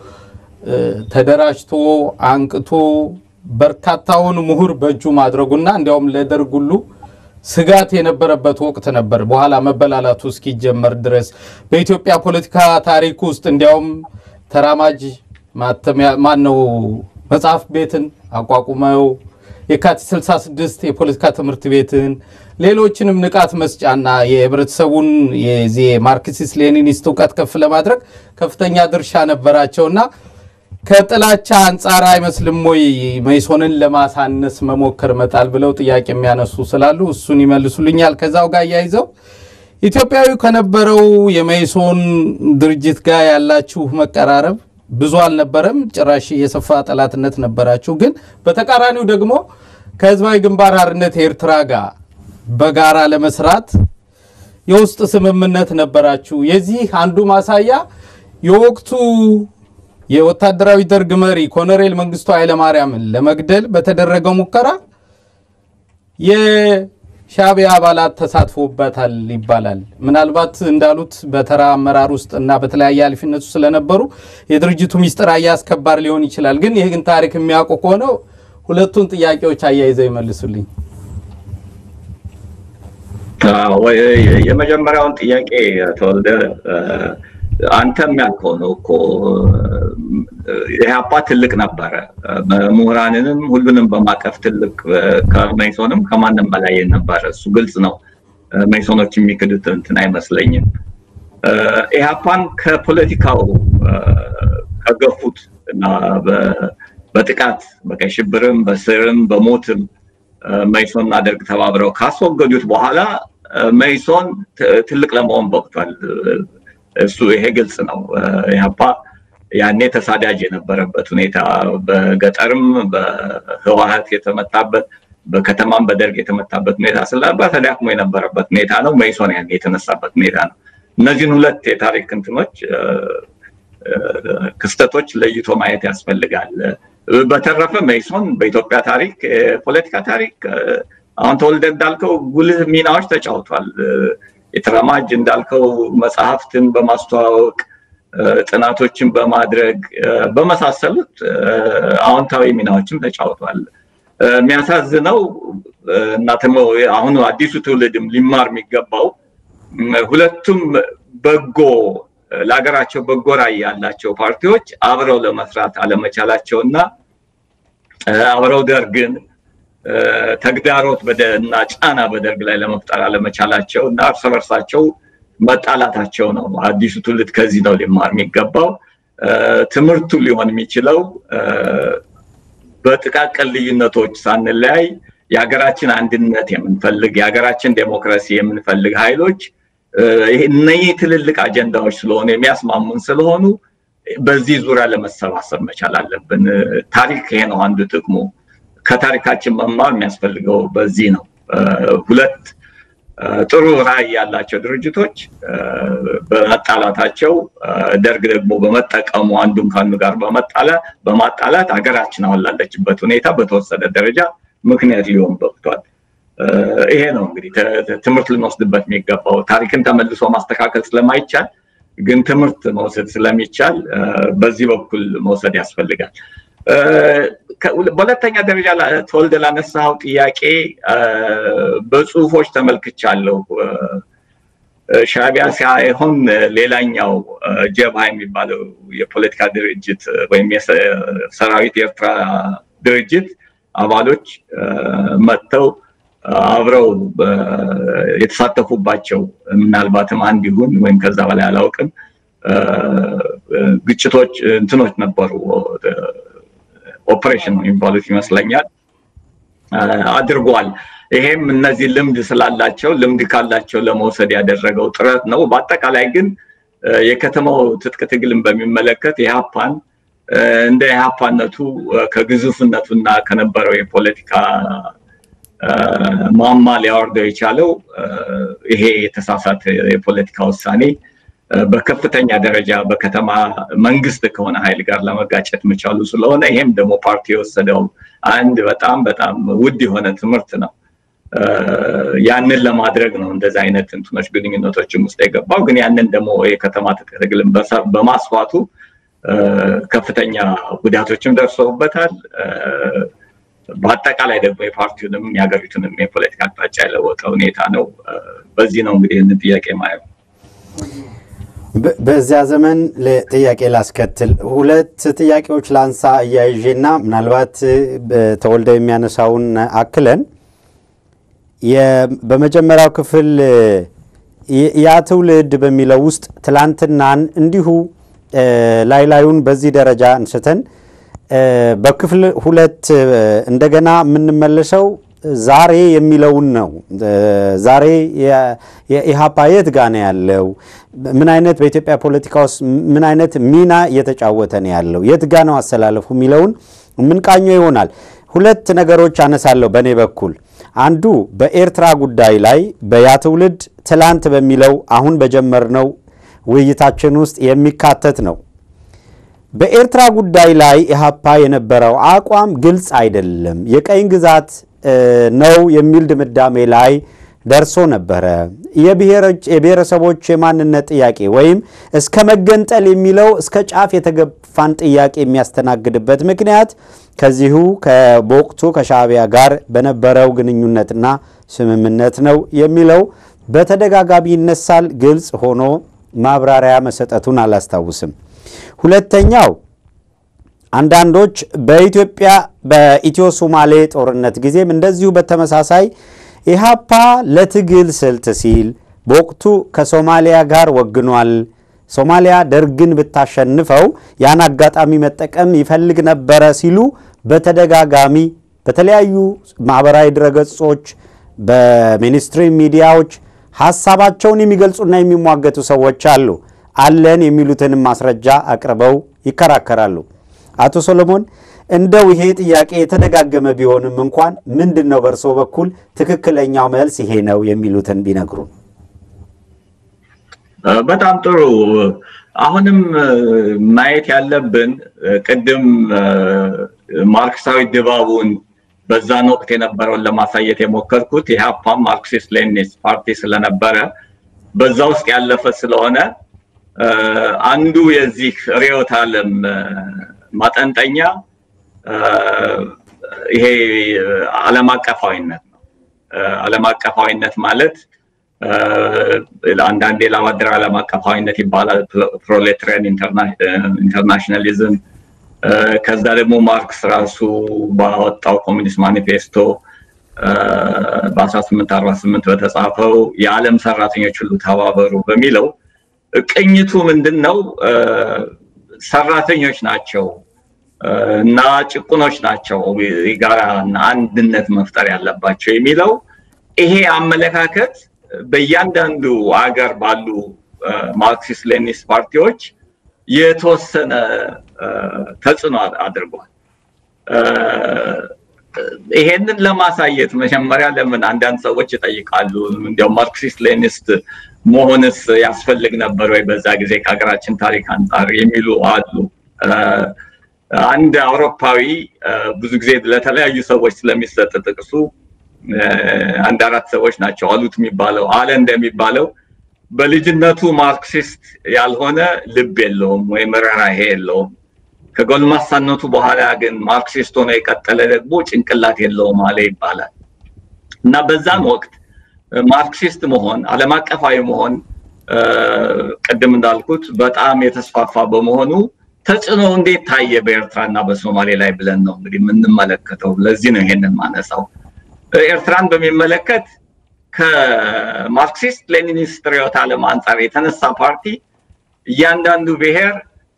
ተደራጅቶ አንቅቶ በርካታውን ምሁር በእጁ ማድረጉና እንዲያውም ለደርግ ሁሉ ስጋት የነበረበት ወቅት ነበር። በኋላ መበላላቱ እስኪጀመር ድረስ በኢትዮጵያ ፖለቲካ ታሪክ ውስጥ እንዲያውም ተራማጅ ማተሚያ ማን ነው መጽሐፍ ቤትን አቋቁመው የካቲት 66 የፖለቲካ ትምህርት ቤትን ሌሎችንም ንቃት መስጫና የህብረተሰቡን የዚህ ማርክሲስት ሌኒኒስት እውቀት ከፍ ለማድረግ ከፍተኛ ድርሻ ነበራቸውና ከጥላቻ አንጻር አይመስልም ወይ መይሶንን ለማሳነስ መሞከር መጣል ብለው ጥያቄ የሚያነሱ ስላሉ እሱን ይመልሱልኛል። ከዛው ጋር እያይዘው ኢትዮጵያዊ ከነበረው የመይሶን ድርጅት ጋር ያላችሁ መቀራረብ ብዙ አልነበረም፣ ጭራሽ የሰፋ ጠላትነት ነበራችሁ። ግን በተቃራኒው ደግሞ ከህዝባዊ ግንባር ሓርነት ኤርትራ ጋር በጋራ ለመስራት የውስጥ ስምምነት ነበራችሁ። የዚህ አንዱ ማሳያ የወቅቱ የወታደራዊ ደርግ መሪ ኮሎኔል መንግስቱ ኃይለማርያምን ለመግደል በተደረገው ሙከራ የሻዕቢያ አባላት ተሳትፎበታል ይባላል። ምናልባት እንዳሉት በተራ አመራር ውስጥ እና በተለያየ ኃላፊነቱ ስለነበሩ የድርጅቱ ሚስጥር አያስከባር ሊሆን ይችላል። ግን ይህን ታሪክ የሚያውቁ ከሆነ ሁለቱን ጥያቄዎች አያይዘው ይመልሱልኝ። የመጀመሪያውን ጥያቄ ተወልደ አንተም ያልከው ነው እኮ ኢህአፓ ትልቅ ነበረ። ምሁራንንም ሁሉንም በማቀፍ ትልቅ ከመይሶንም ከማንም በላይ ነበረ። እሱ ግልጽ ነው። መይሶኖች የሚክዱት እንትን አይመስለኝም። ኢህአፓን ከፖለቲካው ከገፉት እና በጥቃት በቀይ ሽብርም በስርም በሞትም መይሶንና ደርግ ተባብረው ካስወገዱት በኋላ መይሶን ትልቅ ለመሆን በቅቷል። እሱ ይሄ ግልጽ ነው። ኢህአፓ ያኔ ተሳዳጅ የነበረበት ሁኔታ በገጠርም በህወሀት የተመታበት በከተማም በደርግ የተመታበት ሁኔታ ስለነበር ተዳክሞ የነበረበት ሁኔታ ነው። መይሶን ያኔ የተነሳበት ሁኔታ ነው። እነዚህን ሁለት የታሪክ እንትኖች ክስተቶች ለይቶ ማየት ያስፈልጋል። በተረፈ መይሶን በኢትዮጵያ ታሪክ የፖለቲካ ታሪክ አሁን ተወልደ እንዳልከው ጉልህ ሚናዎች ተጫውቷል። የተራማጅ እንዳልከው መጽሐፍትን በማስተዋወቅ ጥናቶችን በማድረግ በመሳሰሉት አዎንታዊ ሚናዎችም ተጫውቷል። የሚያሳዝነው እና አሁኑ አዲሱ ትውልድም ሊማር የሚገባው ሁለቱም በጎ ለሀገራቸው በጎ ራዕይ ያላቸው ፓርቲዎች አብረው ለመስራት አለመቻላቸው እና አብረው ደርግን ተግዳሮት እና ጫና በደርግ ላይ ለመፍጠር አለመቻላቸው እና እርስ በርሳቸው መጣላታቸው ነው። አዲሱ ትውልድ ከዚህ ነው ሊማር የሚገባው። ትምህርቱ ሊሆን የሚችለው በጥቃቅን ልዩነቶች ሳንለያይ የሀገራችን አንድነት የምንፈልግ የሀገራችን ዴሞክራሲ የምንፈልግ ኃይሎች እነዚህ ትልልቅ አጀንዳዎች ስለሆኑ የሚያስማሙን ስለሆኑ በዚህ ዙሪያ ለመሰባሰብ መቻል አለብን። ታሪክ ይሄ ነው አንዱ ጥቅሙ። ከታሪካችን መማር የሚያስፈልገው በዚህ ነው። ሁለት ጥሩ ራዕይ ያላቸው ድርጅቶች በመጣላታቸው ደርግ ደግሞ በመጠቀሙ አንዱን ከአንዱ ጋር በማጣላት ሀገራችን አሁን ላለችበት ሁኔታ በተወሰነ ደረጃ ምክንያት ሊሆን በቅቷል። ይሄ ነው እንግዲህ ትምህርት ልንወስድበት የሚገባው። ታሪክን ተመልሶ ማስተካከል ስለማይቻል ግን ትምህርት መውሰድ ስለሚቻል በዚህ በኩል መውሰድ ያስፈልጋል። በሁለተኛ ደረጃ ተወልደ ላነሳው ጥያቄ በጽሁፎች ተመልክቻለሁ። ሻዕቢያ ሳይሆን ሌላኛው ጀብሃ የሚባለው የፖለቲካ ድርጅት ወይም የሰራዊት የኤርትራ ድርጅት አባሎች መጥተው አብረው የተሳተፉባቸው ምናልባትም አንድ ይሁን ወይም ከዛ በላይ አላውቅም ግጭቶች እንትኖች ነበሩ ኦፕሬሽን የሚባሉት ይመስለኛል አድርጓል። ይሄም እነዚህ ልምድ ስላላቸው ልምድ ካላቸው ለመውሰድ ያደረገው ጥረት ነው። በአጠቃላይ ግን የከተማው ትጥቅ ትግልን በሚመለከት የሀፓን እንደ ኢህአፓነቱ ከግዙፍነቱና ከነበረው የፖለቲካ ማማ ሊያወርደው የቻለው ይሄ የተሳሳተ የፖለቲካ ውሳኔ በከፍተኛ ደረጃ በከተማ መንግስት ከሆነ ኃይል ጋር ለመጋጨት መቻሉ ስለሆነ ይሄም ደግሞ ፓርቲ የወሰደው አንድ በጣም በጣም ውድ የሆነ ትምህርት ነው። ያንን ለማድረግ ነው እንደዚህ አይነት እንትኖች ግንኙነቶችም ውስጥ የገባው። ግን ያንን ደግሞ የከተማ ትግልን በማስፋቱ ከፍተኛ ጉዳቶችም ደርሰውበታል። በአጠቃላይ ደግሞ የፓርቲውንም የሀገሪቱንም የፖለቲካ አቅጣጫ የለወጠ ሁኔታ ነው። በዚህ ነው እንግዲህ ይህንን ጥያቄ ማየው። በዚያ ዘመን ጥያቄ ላስከትል ሁለት ጥያቄዎች ላንሳ እያይዤና ምናልባት ተወልደ የሚያነሳውን አክለን በመጀመሪያው ክፍል ያ ትውልድ በሚለው ውስጥ ትላንትናን እንዲሁ ላይ ላዩን በዚህ ደረጃ አንስተን በክፍል ሁለት እንደገና የምንመለሰው ዛሬ የሚለውን ነው። ዛሬ የኢህአፓ የት ጋ ነው ያለው? ምን አይነት በኢትዮጵያ ፖለቲካ ውስጥ ምን አይነት ሚና እየተጫወተ ነው ያለው? የት ጋ ነው አሰላለፉ የሚለውን የምንቃኘው ይሆናል። ሁለት ነገሮች አነሳለሁ በእኔ በኩል። አንዱ በኤርትራ ጉዳይ ላይ በያ ትውልድ ትላንት በሚለው አሁን በጀመርነው ውይይታችን ውስጥ የሚካተት ነው። በኤርትራ ጉዳይ ላይ ኢህአፓ የነበረው አቋም ግልጽ አይደለም፣ የቀኝ ግዛት ነው የሚል ድምዳሜ ላይ ደርሶ ነበረ። የብሔረሰቦች የማንነት ጥያቄ ወይም እስከ መገንጠል የሚለው እስከ ጫፍ የተገፋን ጥያቄ የሚያስተናግድበት ምክንያት ከዚሁ በወቅቱ ከሻዕቢያ ጋር በነበረው ግንኙነትና ስምምነት ነው የሚለው በተደጋጋሚ ይነሳል። ግልጽ ሆኖ ማብራሪያ መሰጠቱን አላስታውስም። ሁለተኛው አንዳንዶች በኢትዮጵያ በኢትዮ ሶማሌ ጦርነት ጊዜም እንደዚሁ በተመሳሳይ ኢህአፓ ለትግል ስልት ሲል በወቅቱ ከሶማሊያ ጋር ወግኗል። ሶማሊያ ደርግን ብታሸንፈው ያን አጋጣሚ መጠቀም ይፈልግ ነበረ ሲሉ በተደጋጋሚ በተለያዩ ማህበራዊ ድረገጾች፣ በሚኒስትሪ ሚዲያዎች ሀሳባቸውን የሚገልጹና የሚሟገቱ ሰዎች አሉ። አለን የሚሉትንም ማስረጃ አቅርበው ይከራከራሉ። አቶ ሰሎሞን እንደው ይሄ ጥያቄ የተደጋገመ ቢሆንም እንኳን ምንድን ነው በእርሶ በኩል ትክክለኛው መልስ ይሄ ነው የሚሉትን ቢነግሩ። በጣም ጥሩ። አሁንም ማየት ያለብን ቅድም ማርክሳዊ ድባቡን በዛን ወቅት የነበረውን ለማሳየት የሞከርኩት ኢህአፓም ማርክሲስት ሌኒኒስት ፓርቲ ስለነበረ በዛ ውስጥ ያለፈ ስለሆነ አንዱ የዚህ ርዕዮተ ዓለም ማጠንጠኛ ይሄ ዓለም አቀፋዊነት ነው። ዓለም አቀፋዊነት ማለት አንዳንዴ ላባደር ዓለም አቀፋዊነት ይባላል። ፕሮሌታሪያን ኢንተርናሽናሊዝም ከዛ ደግሞ ማርክስ ራሱ ባወጣው ኮሚኒስት ማኒፌስቶ በ1848 በተጻፈው የዓለም ሰራተኞች ሁሉ ተባበሩ በሚለው ቅኝቱ ምንድን ነው? ሰራተኞች ናቸው እና ጭቁኖች ናቸው የጋራ አንድነት መፍጠር ያለባቸው የሚለው ይሄ አመለካከት በእያንዳንዱ አገር ባሉ ማርክሲስት ሌኒስት ፓርቲዎች የተወሰነ ተጽዕኖ አድርጓል። ይሄንን ለማሳየት መጀመሪያ ለምን አንዳንድ ሰዎች ይጠይቃሉ፣ እንዲያው ማርክሲስት ሌኒስት መሆንስ ያስፈልግ ነበር ወይ በዛ ጊዜ ከሀገራችን ታሪክ አንጻር የሚሉ አሉ። አንድ አውሮፓዊ ብዙ ጊዜ ለተለያዩ ሰዎች ስለሚሰጥ ጥቅሱ አንድ አራት ሰዎች ናቸው አሉት የሚባለው አለ እንደሚባለው በልጅነቱ ማርክሲስት ያልሆነ ልብ የለውም ወይም ርህራሄ የለውም። ከጎልማሳነቱ በኋላ ግን ማርክሲስት ሆኖ የቀጠለ ደግሞ ጭንቅላት የለውም አለ ይባላል እና በዛን ወቅት ማርክሲስት መሆን ዓለም አቀፋዊ መሆን ቅድም እንዳልኩት በጣም የተስፋፋ በመሆኑ ተጽዕኖ እንዴት ታየ በኤርትራ እና በሶማሌ ላይ ብለን ነው እንግዲህ የምንመለከተው። ለዚህ ነው ይሄንን ማነሳው። ኤርትራን በሚመለከት ከማርክሲስት ሌኒኒስት ርዕዮተ ዓለም አንጻር የተነሳ ፓርቲ እያንዳንዱ ብሔር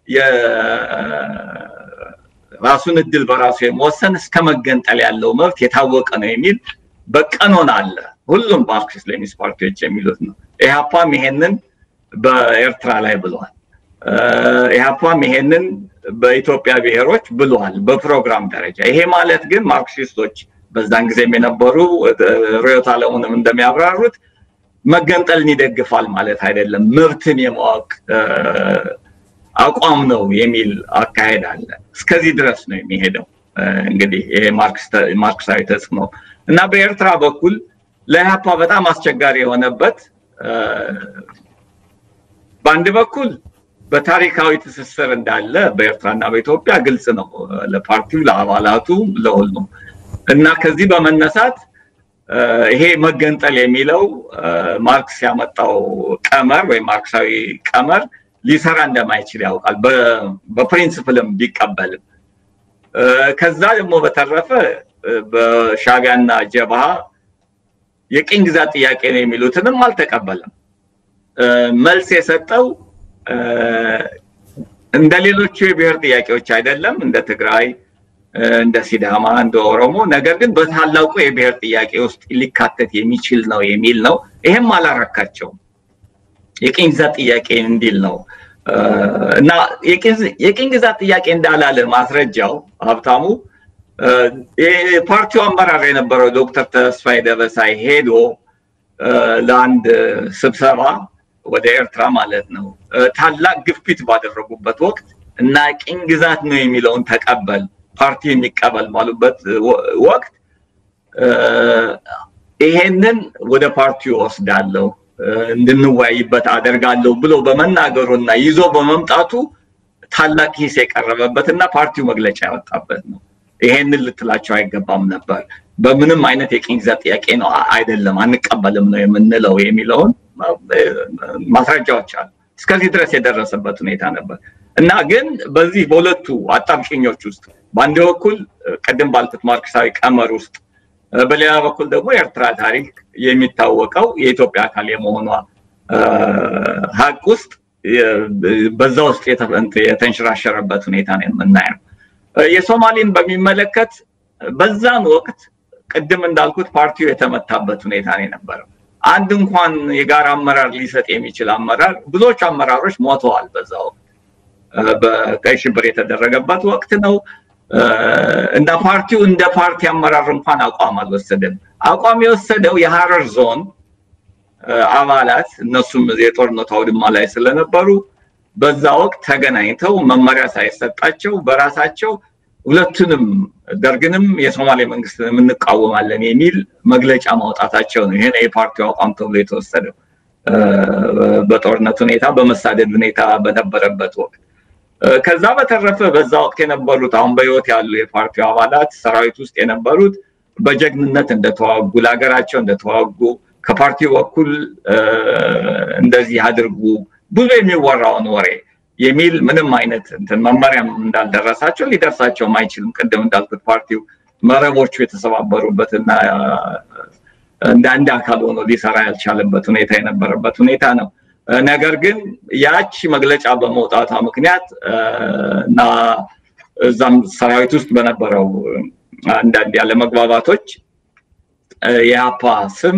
የራሱን እድል በራሱ የመወሰን እስከ መገንጠል ያለው መብት የታወቀ ነው የሚል በቀኖን አለ። ሁሉም ማርክሲስት ሌኒኒስት ፓርቲዎች የሚሉት ነው። ኢህአፓም ይሄንን በኤርትራ ላይ ብለዋል። ኢህአፓም ይሄንን በኢትዮጵያ ብሔሮች ብሏል በፕሮግራም ደረጃ። ይሄ ማለት ግን ማርክሲስቶች በዛን ጊዜም የነበሩ ርዕዮተ ዓለሙንም እንደሚያብራሩት መገንጠልን ይደግፋል ማለት አይደለም። መብትን የማወቅ አቋም ነው የሚል አካሄድ አለ። እስከዚህ ድረስ ነው የሚሄደው። እንግዲህ ይሄ ማርክሳዊ ተጽዕኖ እና በኤርትራ በኩል ለኢህአፓ በጣም አስቸጋሪ የሆነበት በአንድ በኩል በታሪካዊ ትስስር እንዳለ በኤርትራና በኢትዮጵያ ግልጽ ነው ለፓርቲው፣ ለአባላቱ፣ ለሁሉም እና ከዚህ በመነሳት ይሄ መገንጠል የሚለው ማርክስ ያመጣው ቀመር ወይም ማርክሳዊ ቀመር ሊሰራ እንደማይችል ያውቃል፣ በፕሪንስፕልም ቢቀበልም። ከዛ ደግሞ በተረፈ በሻቢያና ጀብሃ የቅኝ ግዛት ጥያቄ ነው የሚሉትንም አልተቀበለም። መልስ የሰጠው እንደ ሌሎቹ የብሔር ጥያቄዎች አይደለም፣ እንደ ትግራይ፣ እንደ ሲዳማ፣ እንደ ኦሮሞ፣ ነገር ግን በታላቁ የብሔር ጥያቄ ውስጥ ሊካተት የሚችል ነው የሚል ነው። ይሄም አላረካቸውም። የቅኝ ግዛት ጥያቄ እንዲል ነው እና የቅኝ ግዛት ጥያቄ እንዳላለ ማስረጃው ሀብታሙ የፓርቲው አመራር የነበረው ዶክተር ተስፋዬ ደበሳይ ሄዶ ለአንድ ስብሰባ ወደ ኤርትራ ማለት ነው ታላቅ ግፊት ባደረጉበት ወቅት እና ቅኝ ግዛት ነው የሚለውን ተቀበል ፓርቲ የሚቀበል ባሉበት ወቅት ይሄንን ወደ ፓርቲው ወስዳለሁ እንድንወያይበት አደርጋለሁ ብሎ በመናገሩና ይዞ በመምጣቱ ታላቅ ሂስ የቀረበበት እና ፓርቲው መግለጫ ያወጣበት ነው። ይሄንን ልትላቸው አይገባም ነበር። በምንም አይነት የቅኝ ግዛት ጥያቄ ነው አይደለም፣ አንቀበልም ነው የምንለው የሚለውን ማስረጃዎች አሉ። እስከዚህ ድረስ የደረሰበት ሁኔታ ነበር እና ግን በዚህ በሁለቱ አጣብቂኞች ውስጥ በአንድ በኩል ቅድም ባልኩት ማርክሳዊ ቀመር ውስጥ በሌላ በኩል ደግሞ የኤርትራ ታሪክ የሚታወቀው የኢትዮጵያ አካል የመሆኗ ሀቅ ውስጥ በዛ ውስጥ የተንሸራሸረበት ሁኔታ ነው የምናየው። የሶማሌን በሚመለከት በዛን ወቅት ቅድም እንዳልኩት ፓርቲው የተመታበት ሁኔታ ነው የነበረው። አንድ እንኳን የጋራ አመራር ሊሰጥ የሚችል አመራር ብዙዎቹ አመራሮች ሞተዋል። በዛ ወቅት በቀይ ሽብር የተደረገበት ወቅት ነው እና ፓርቲው እንደ ፓርቲ አመራር እንኳን አቋም አልወሰደም። አቋም የወሰደው የሀረር ዞን አባላት እነሱም የጦርነቱ አውድማ ላይ ስለነበሩ በዛ ወቅት ተገናኝተው መመሪያ ሳይሰጣቸው በራሳቸው ሁለቱንም ደርግንም የሶማሌ መንግስትንም እንቃወማለን የሚል መግለጫ ማውጣታቸው ነው። ይሄ የፓርቲው አቋም ተብሎ የተወሰደው በጦርነት ሁኔታ በመሳደድ ሁኔታ በነበረበት ወቅት። ከዛ በተረፈ በዛ ወቅት የነበሩት አሁን በህይወት ያሉ የፓርቲው አባላት ሰራዊት ውስጥ የነበሩት በጀግንነት እንደተዋጉ ለሀገራቸው እንደተዋጉ ከፓርቲው በኩል እንደዚህ አድርጉ ብዙ የሚወራውን ወሬ የሚል ምንም አይነት እንትን መመሪያም እንዳልደረሳቸው ሊደርሳቸውም አይችልም። ቅድም እንዳልኩት ፓርቲው መረቦቹ የተሰባበሩበት እና እንደ አንድ አካል ሆኖ ሊሰራ ያልቻለበት ሁኔታ የነበረበት ሁኔታ ነው። ነገር ግን ያቺ መግለጫ በመውጣቷ ምክንያት እና እዛም ሰራዊት ውስጥ በነበረው አንዳንድ ያለመግባባቶች የአፓ ስም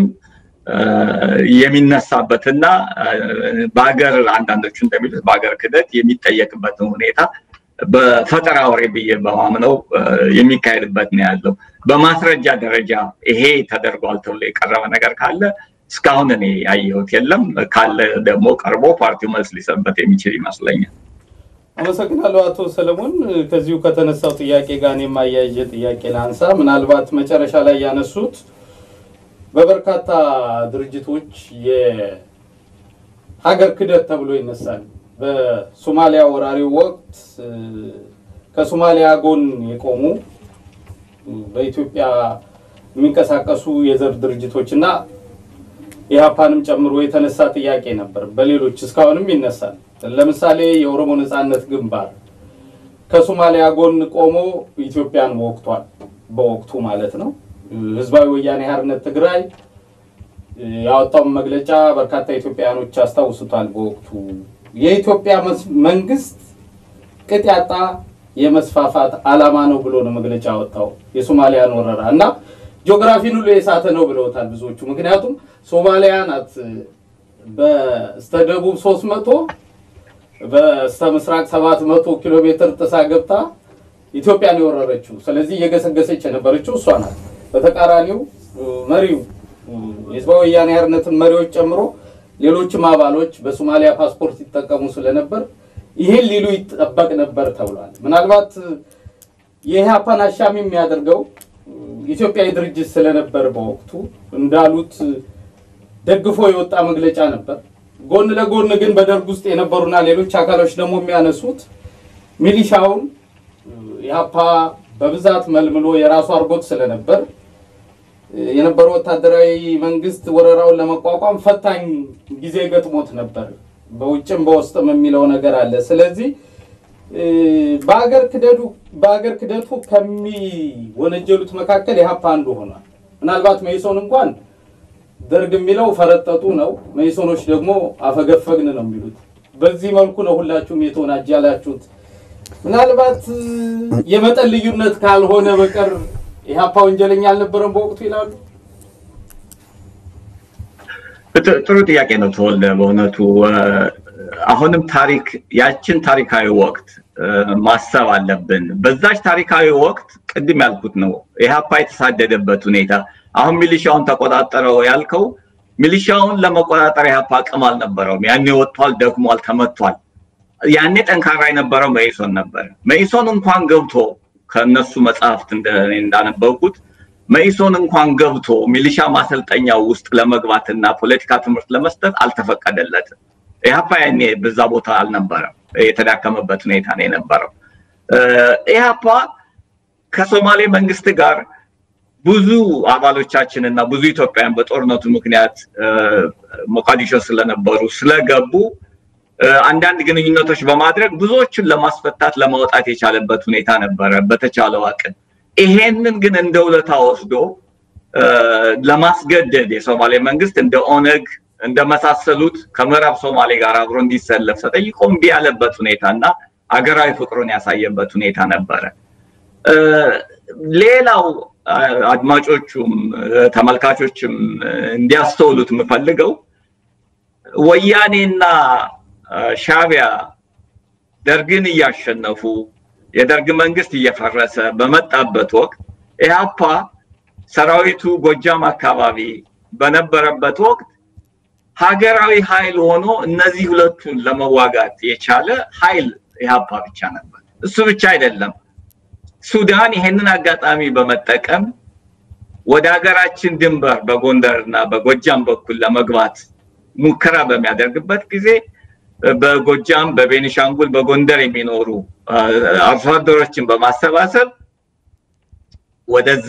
የሚነሳበትና በሀገር አንዳንዶቹ እንደሚሉት በሀገር ክደት የሚጠየቅበትን ሁኔታ በፈጠራ ወሬ ብዬ በማምነው የሚካሄድበት ነው ያለው። በማስረጃ ደረጃ ይሄ ተደርጓል ተብሎ የቀረበ ነገር ካለ እስካሁን እኔ ያየሁት የለም። ካለ ደግሞ ቀርቦ ፓርቲው መልስ ሊሰጥበት የሚችል ይመስለኛል። አመሰግናለሁ አቶ ሰለሞን። ከዚሁ ከተነሳው ጥያቄ ጋር የማያይዤ ጥያቄ ላንሳ። ምናልባት መጨረሻ ላይ ያነሱት በበርካታ ድርጅቶች የሀገር ክደት ተብሎ ይነሳል። በሶማሊያ ወራሪው ወቅት ከሶማሊያ ጎን የቆሙ በኢትዮጵያ የሚንቀሳቀሱ የዘር ድርጅቶች እና ኢህአፓንም ጨምሮ የተነሳ ጥያቄ ነበር። በሌሎች እስካሁንም ይነሳል። ለምሳሌ የኦሮሞ ነጻነት ግንባር ከሶማሊያ ጎን ቆሞ ኢትዮጵያን ወቅቷል። በወቅቱ ማለት ነው። ህዝባዊ ወያኔ ሓርነት ትግራይ ያወጣውን መግለጫ በርካታ ኢትዮጵያውያኖች ያስታውሱታል። በወቅቱ የኢትዮጵያ መንግስት ቅጥ ያጣ የመስፋፋት አላማ ነው ብሎ ነው መግለጫ ያወጣው የሶማሊያን ወረራ እና ጂኦግራፊን ሁሉ የሳተ ነው ብለውታል ብዙዎቹ። ምክንያቱም ሶማሊያ ናት በስተደቡብ ሶስት መቶ በስተ ምስራቅ ሰባት መቶ ኪሎ ሜትር ጥሳ ገብታ ኢትዮጵያን የወረረችው። ስለዚህ እየገሰገሰች የነበረችው እሷ ናት። በተቃራኒው መሪው የህዝባዊ ወያኔ ሓርነትን መሪዎች ጨምሮ ሌሎችም አባሎች በሶማሊያ ፓስፖርት ይጠቀሙ ስለነበር ይህን ሊሉ ይጠበቅ ነበር ተብሏል። ምናልባት የኢህአፓን አሻሚ የሚያደርገው ኢትዮጵያዊ ድርጅት ስለነበር በወቅቱ እንዳሉት ደግፎ የወጣ መግለጫ ነበር። ጎን ለጎን ግን በደርግ ውስጥ የነበሩና ሌሎች አካሎች ደግሞ የሚያነሱት ሚሊሻውን ኢህአፓ በብዛት መልምሎ የራሱ አድርጎት ስለነበር የነበረው ወታደራዊ መንግስት ወረራውን ለመቋቋም ፈታኝ ጊዜ ገጥሞት ነበር። በውጭም በውስጥም የሚለው ነገር አለ። ስለዚህ በአገር ክደቱ በአገር ክደቱ ከሚወነጀሉት መካከል ኢህአፓ አንዱ ሆኗል። ምናልባት መኢሶን እንኳን ደርግ የሚለው ፈረጠጡ ነው፣ መኢሶኖች ደግሞ አፈገፈግን ነው የሚሉት። በዚህ መልኩ ነው ሁላችሁም የተወናጀላችሁት። ምናልባት የመጠን ልዩነት ካልሆነ በቀር ኢህአፓ ወንጀለኛ አልነበረም በወቅቱ ይላሉ። ጥሩ ጥያቄ ነው ተወልደ። በእውነቱ አሁንም ታሪክ ያችን ታሪካዊ ወቅት ማሰብ አለብን። በዛች ታሪካዊ ወቅት ቅድም ያልኩት ነው ኢህአፓ የተሳደደበት ሁኔታ። አሁን ሚሊሻውን ተቆጣጠረው ያልከው ሚሊሻውን ለመቆጣጠር ኢህአፓ አቅም አልነበረውም። ያኔ ወጥቷል፣ ደክሟል፣ ተመቷል። ያኔ ጠንካራ የነበረው መኢሶን ነበር። መኢሶን እንኳን ገብቶ ከነሱ መጽሐፍት እንዳነበብኩት መኢሶን እንኳን ገብቶ ሚሊሻ ማሰልጠኛው ውስጥ ለመግባትና ፖለቲካ ትምህርት ለመስጠት አልተፈቀደለትም። ኢህአፓ ያኔ በዛ ቦታ አልነበረም። የተዳከመበት ሁኔታ ነው የነበረው። ኢህአፓ ከሶማሌ መንግስት ጋር ብዙ አባሎቻችን እና ብዙ ኢትዮጵያውያን በጦርነቱ ምክንያት ሞቃዲሾ ስለነበሩ ስለገቡ አንዳንድ ግንኙነቶች በማድረግ ብዙዎችን ለማስፈታት ለማውጣት የቻለበት ሁኔታ ነበረ በተቻለው አቅም። ይሄንን ግን እንደ ውለታ ወስዶ ለማስገደድ የሶማሌ መንግስት እንደ ኦነግ እንደመሳሰሉት ከምዕራብ ሶማሌ ጋር አብሮ እንዲሰለፍ ተጠይቆ እምቢ ያለበት ሁኔታ እና አገራዊ ፍቅሩን ያሳየበት ሁኔታ ነበረ። ሌላው አድማጮቹም ተመልካቾችም እንዲያስተውሉት የምፈልገው ወያኔና ሻቢያ ደርግን እያሸነፉ የደርግ መንግስት እየፈረሰ በመጣበት ወቅት ኢህአፓ ሰራዊቱ ጎጃም አካባቢ በነበረበት ወቅት ሀገራዊ ኃይል ሆኖ እነዚህ ሁለቱን ለመዋጋት የቻለ ኃይል ኢህአፓ ብቻ ነበር። እሱ ብቻ አይደለም። ሱዳን ይሄንን አጋጣሚ በመጠቀም ወደ ሀገራችን ድንበር በጎንደር እና በጎጃም በኩል ለመግባት ሙከራ በሚያደርግበት ጊዜ በጎጃም፣ በቤኒሻንጉል፣ በጎንደር የሚኖሩ አርሶ አደሮችን በማሰባሰብ ወደዛ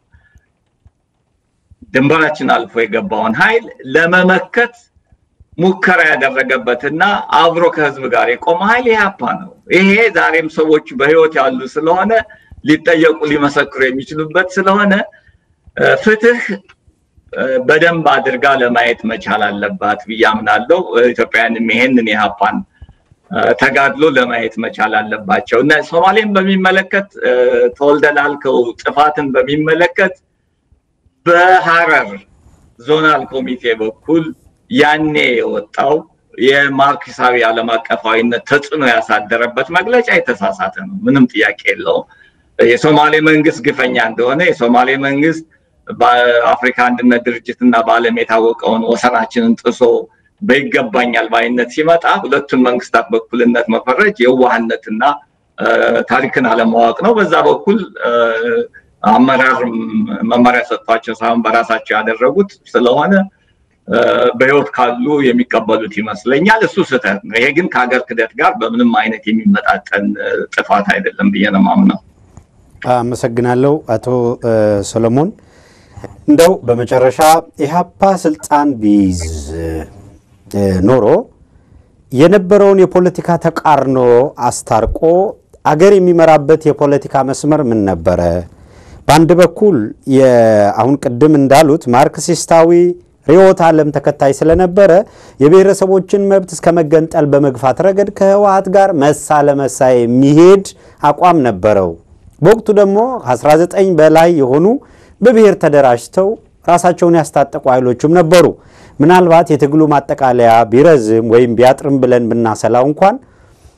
ድንበራችን አልፎ የገባውን ኃይል ለመመከት ሙከራ ያደረገበትና አብሮ ከህዝብ ጋር የቆመ ኃይል ኢህአፓ ነው። ይሄ ዛሬም ሰዎች በህይወት ያሉ ስለሆነ ሊጠየቁ ሊመሰክሩ የሚችሉበት ስለሆነ ፍትህ በደንብ አድርጋ ለማየት መቻል አለባት ብዬ አምናለሁ። ኢትዮጵያውያንም ይሄንን የኢህአፓን ተጋድሎ ለማየት መቻል አለባቸው እና ሶማሌን በሚመለከት ተወልደ ላልከው ጥፋትን በሚመለከት በሀረር ዞናል ኮሚቴ በኩል ያኔ የወጣው የማርክሳዊ ዓለም አቀፋዊነት ተጽዕኖ ያሳደረበት መግለጫ የተሳሳተ ነው። ምንም ጥያቄ የለውም። የሶማሌ መንግስት ግፈኛ እንደሆነ የሶማሌ መንግስት በአፍሪካ አንድነት ድርጅት እና በዓለም የታወቀውን ወሰናችንን ጥሶ በይገባኛል ባይነት ሲመጣ ሁለቱን መንግስታት በኩልነት መፈረጅ የዋህነትና ታሪክን አለማወቅ ነው። በዛ በኩል አመራር መመሪያ ሰጥቷቸው ሳይሆን በራሳቸው ያደረጉት ስለሆነ በህይወት ካሉ የሚቀበሉት ይመስለኛል። እሱ ስህተት ነው። ይሄ ግን ከሀገር ክደት ጋር በምንም አይነት የሚመጣጠን ጥፋት አይደለም ብዬ ነው የማምነው። አመሰግናለሁ አቶ ሰሎሞን። እንደው በመጨረሻ ኢህአፓ ስልጣን ቢይዝ ኖሮ የነበረውን የፖለቲካ ተቃርኖ አስታርቆ አገር የሚመራበት የፖለቲካ መስመር ምን ነበረ? በአንድ በኩል አሁን ቅድም እንዳሉት ማርክሲስታዊ ርዕዮተ ዓለም ተከታይ ስለነበረ የብሔረሰቦችን መብት እስከ መገንጠል በመግፋት ረገድ ከህወሓት ጋር መሳ ለመሳ የሚሄድ አቋም ነበረው። በወቅቱ ደግሞ 19 በላይ የሆኑ በብሔር ተደራጅተው ራሳቸውን ያስታጠቁ ኃይሎችም ነበሩ። ምናልባት የትግሉ ማጠቃለያ ቢረዝም ወይም ቢያጥርም ብለን ብናሰላው እንኳን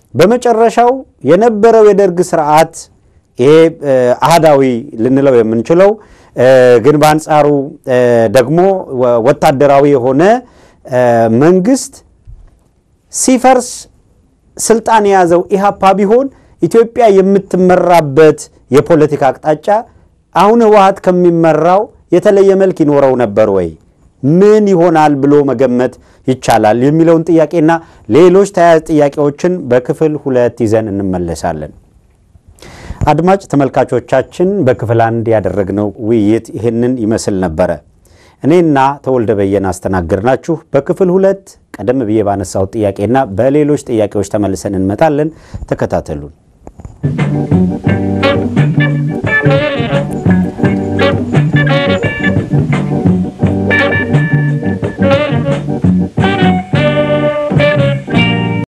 በመጨረሻው የነበረው የደርግ ስርዓት ይሄ አህዳዊ ልንለው የምንችለው ግን በአንጻሩ ደግሞ ወታደራዊ የሆነ መንግስት ሲፈርስ ስልጣን የያዘው ኢህአፓ ቢሆን ኢትዮጵያ የምትመራበት የፖለቲካ አቅጣጫ አሁን ህወሀት ከሚመራው የተለየ መልክ ይኖረው ነበር ወይ? ምን ይሆናል ብሎ መገመት ይቻላል? የሚለውን ጥያቄና ሌሎች ተያያዥ ጥያቄዎችን በክፍል ሁለት ይዘን እንመለሳለን። አድማጭ ተመልካቾቻችን በክፍል አንድ ያደረግነው ውይይት ይህንን ይመስል ነበረ። እኔና ተወልደ በየነ አስተናግድናችሁ። በክፍል ሁለት ቀደም ብዬ ባነሳሁት ጥያቄና በሌሎች ጥያቄዎች ተመልሰን እንመጣለን። ተከታተሉን።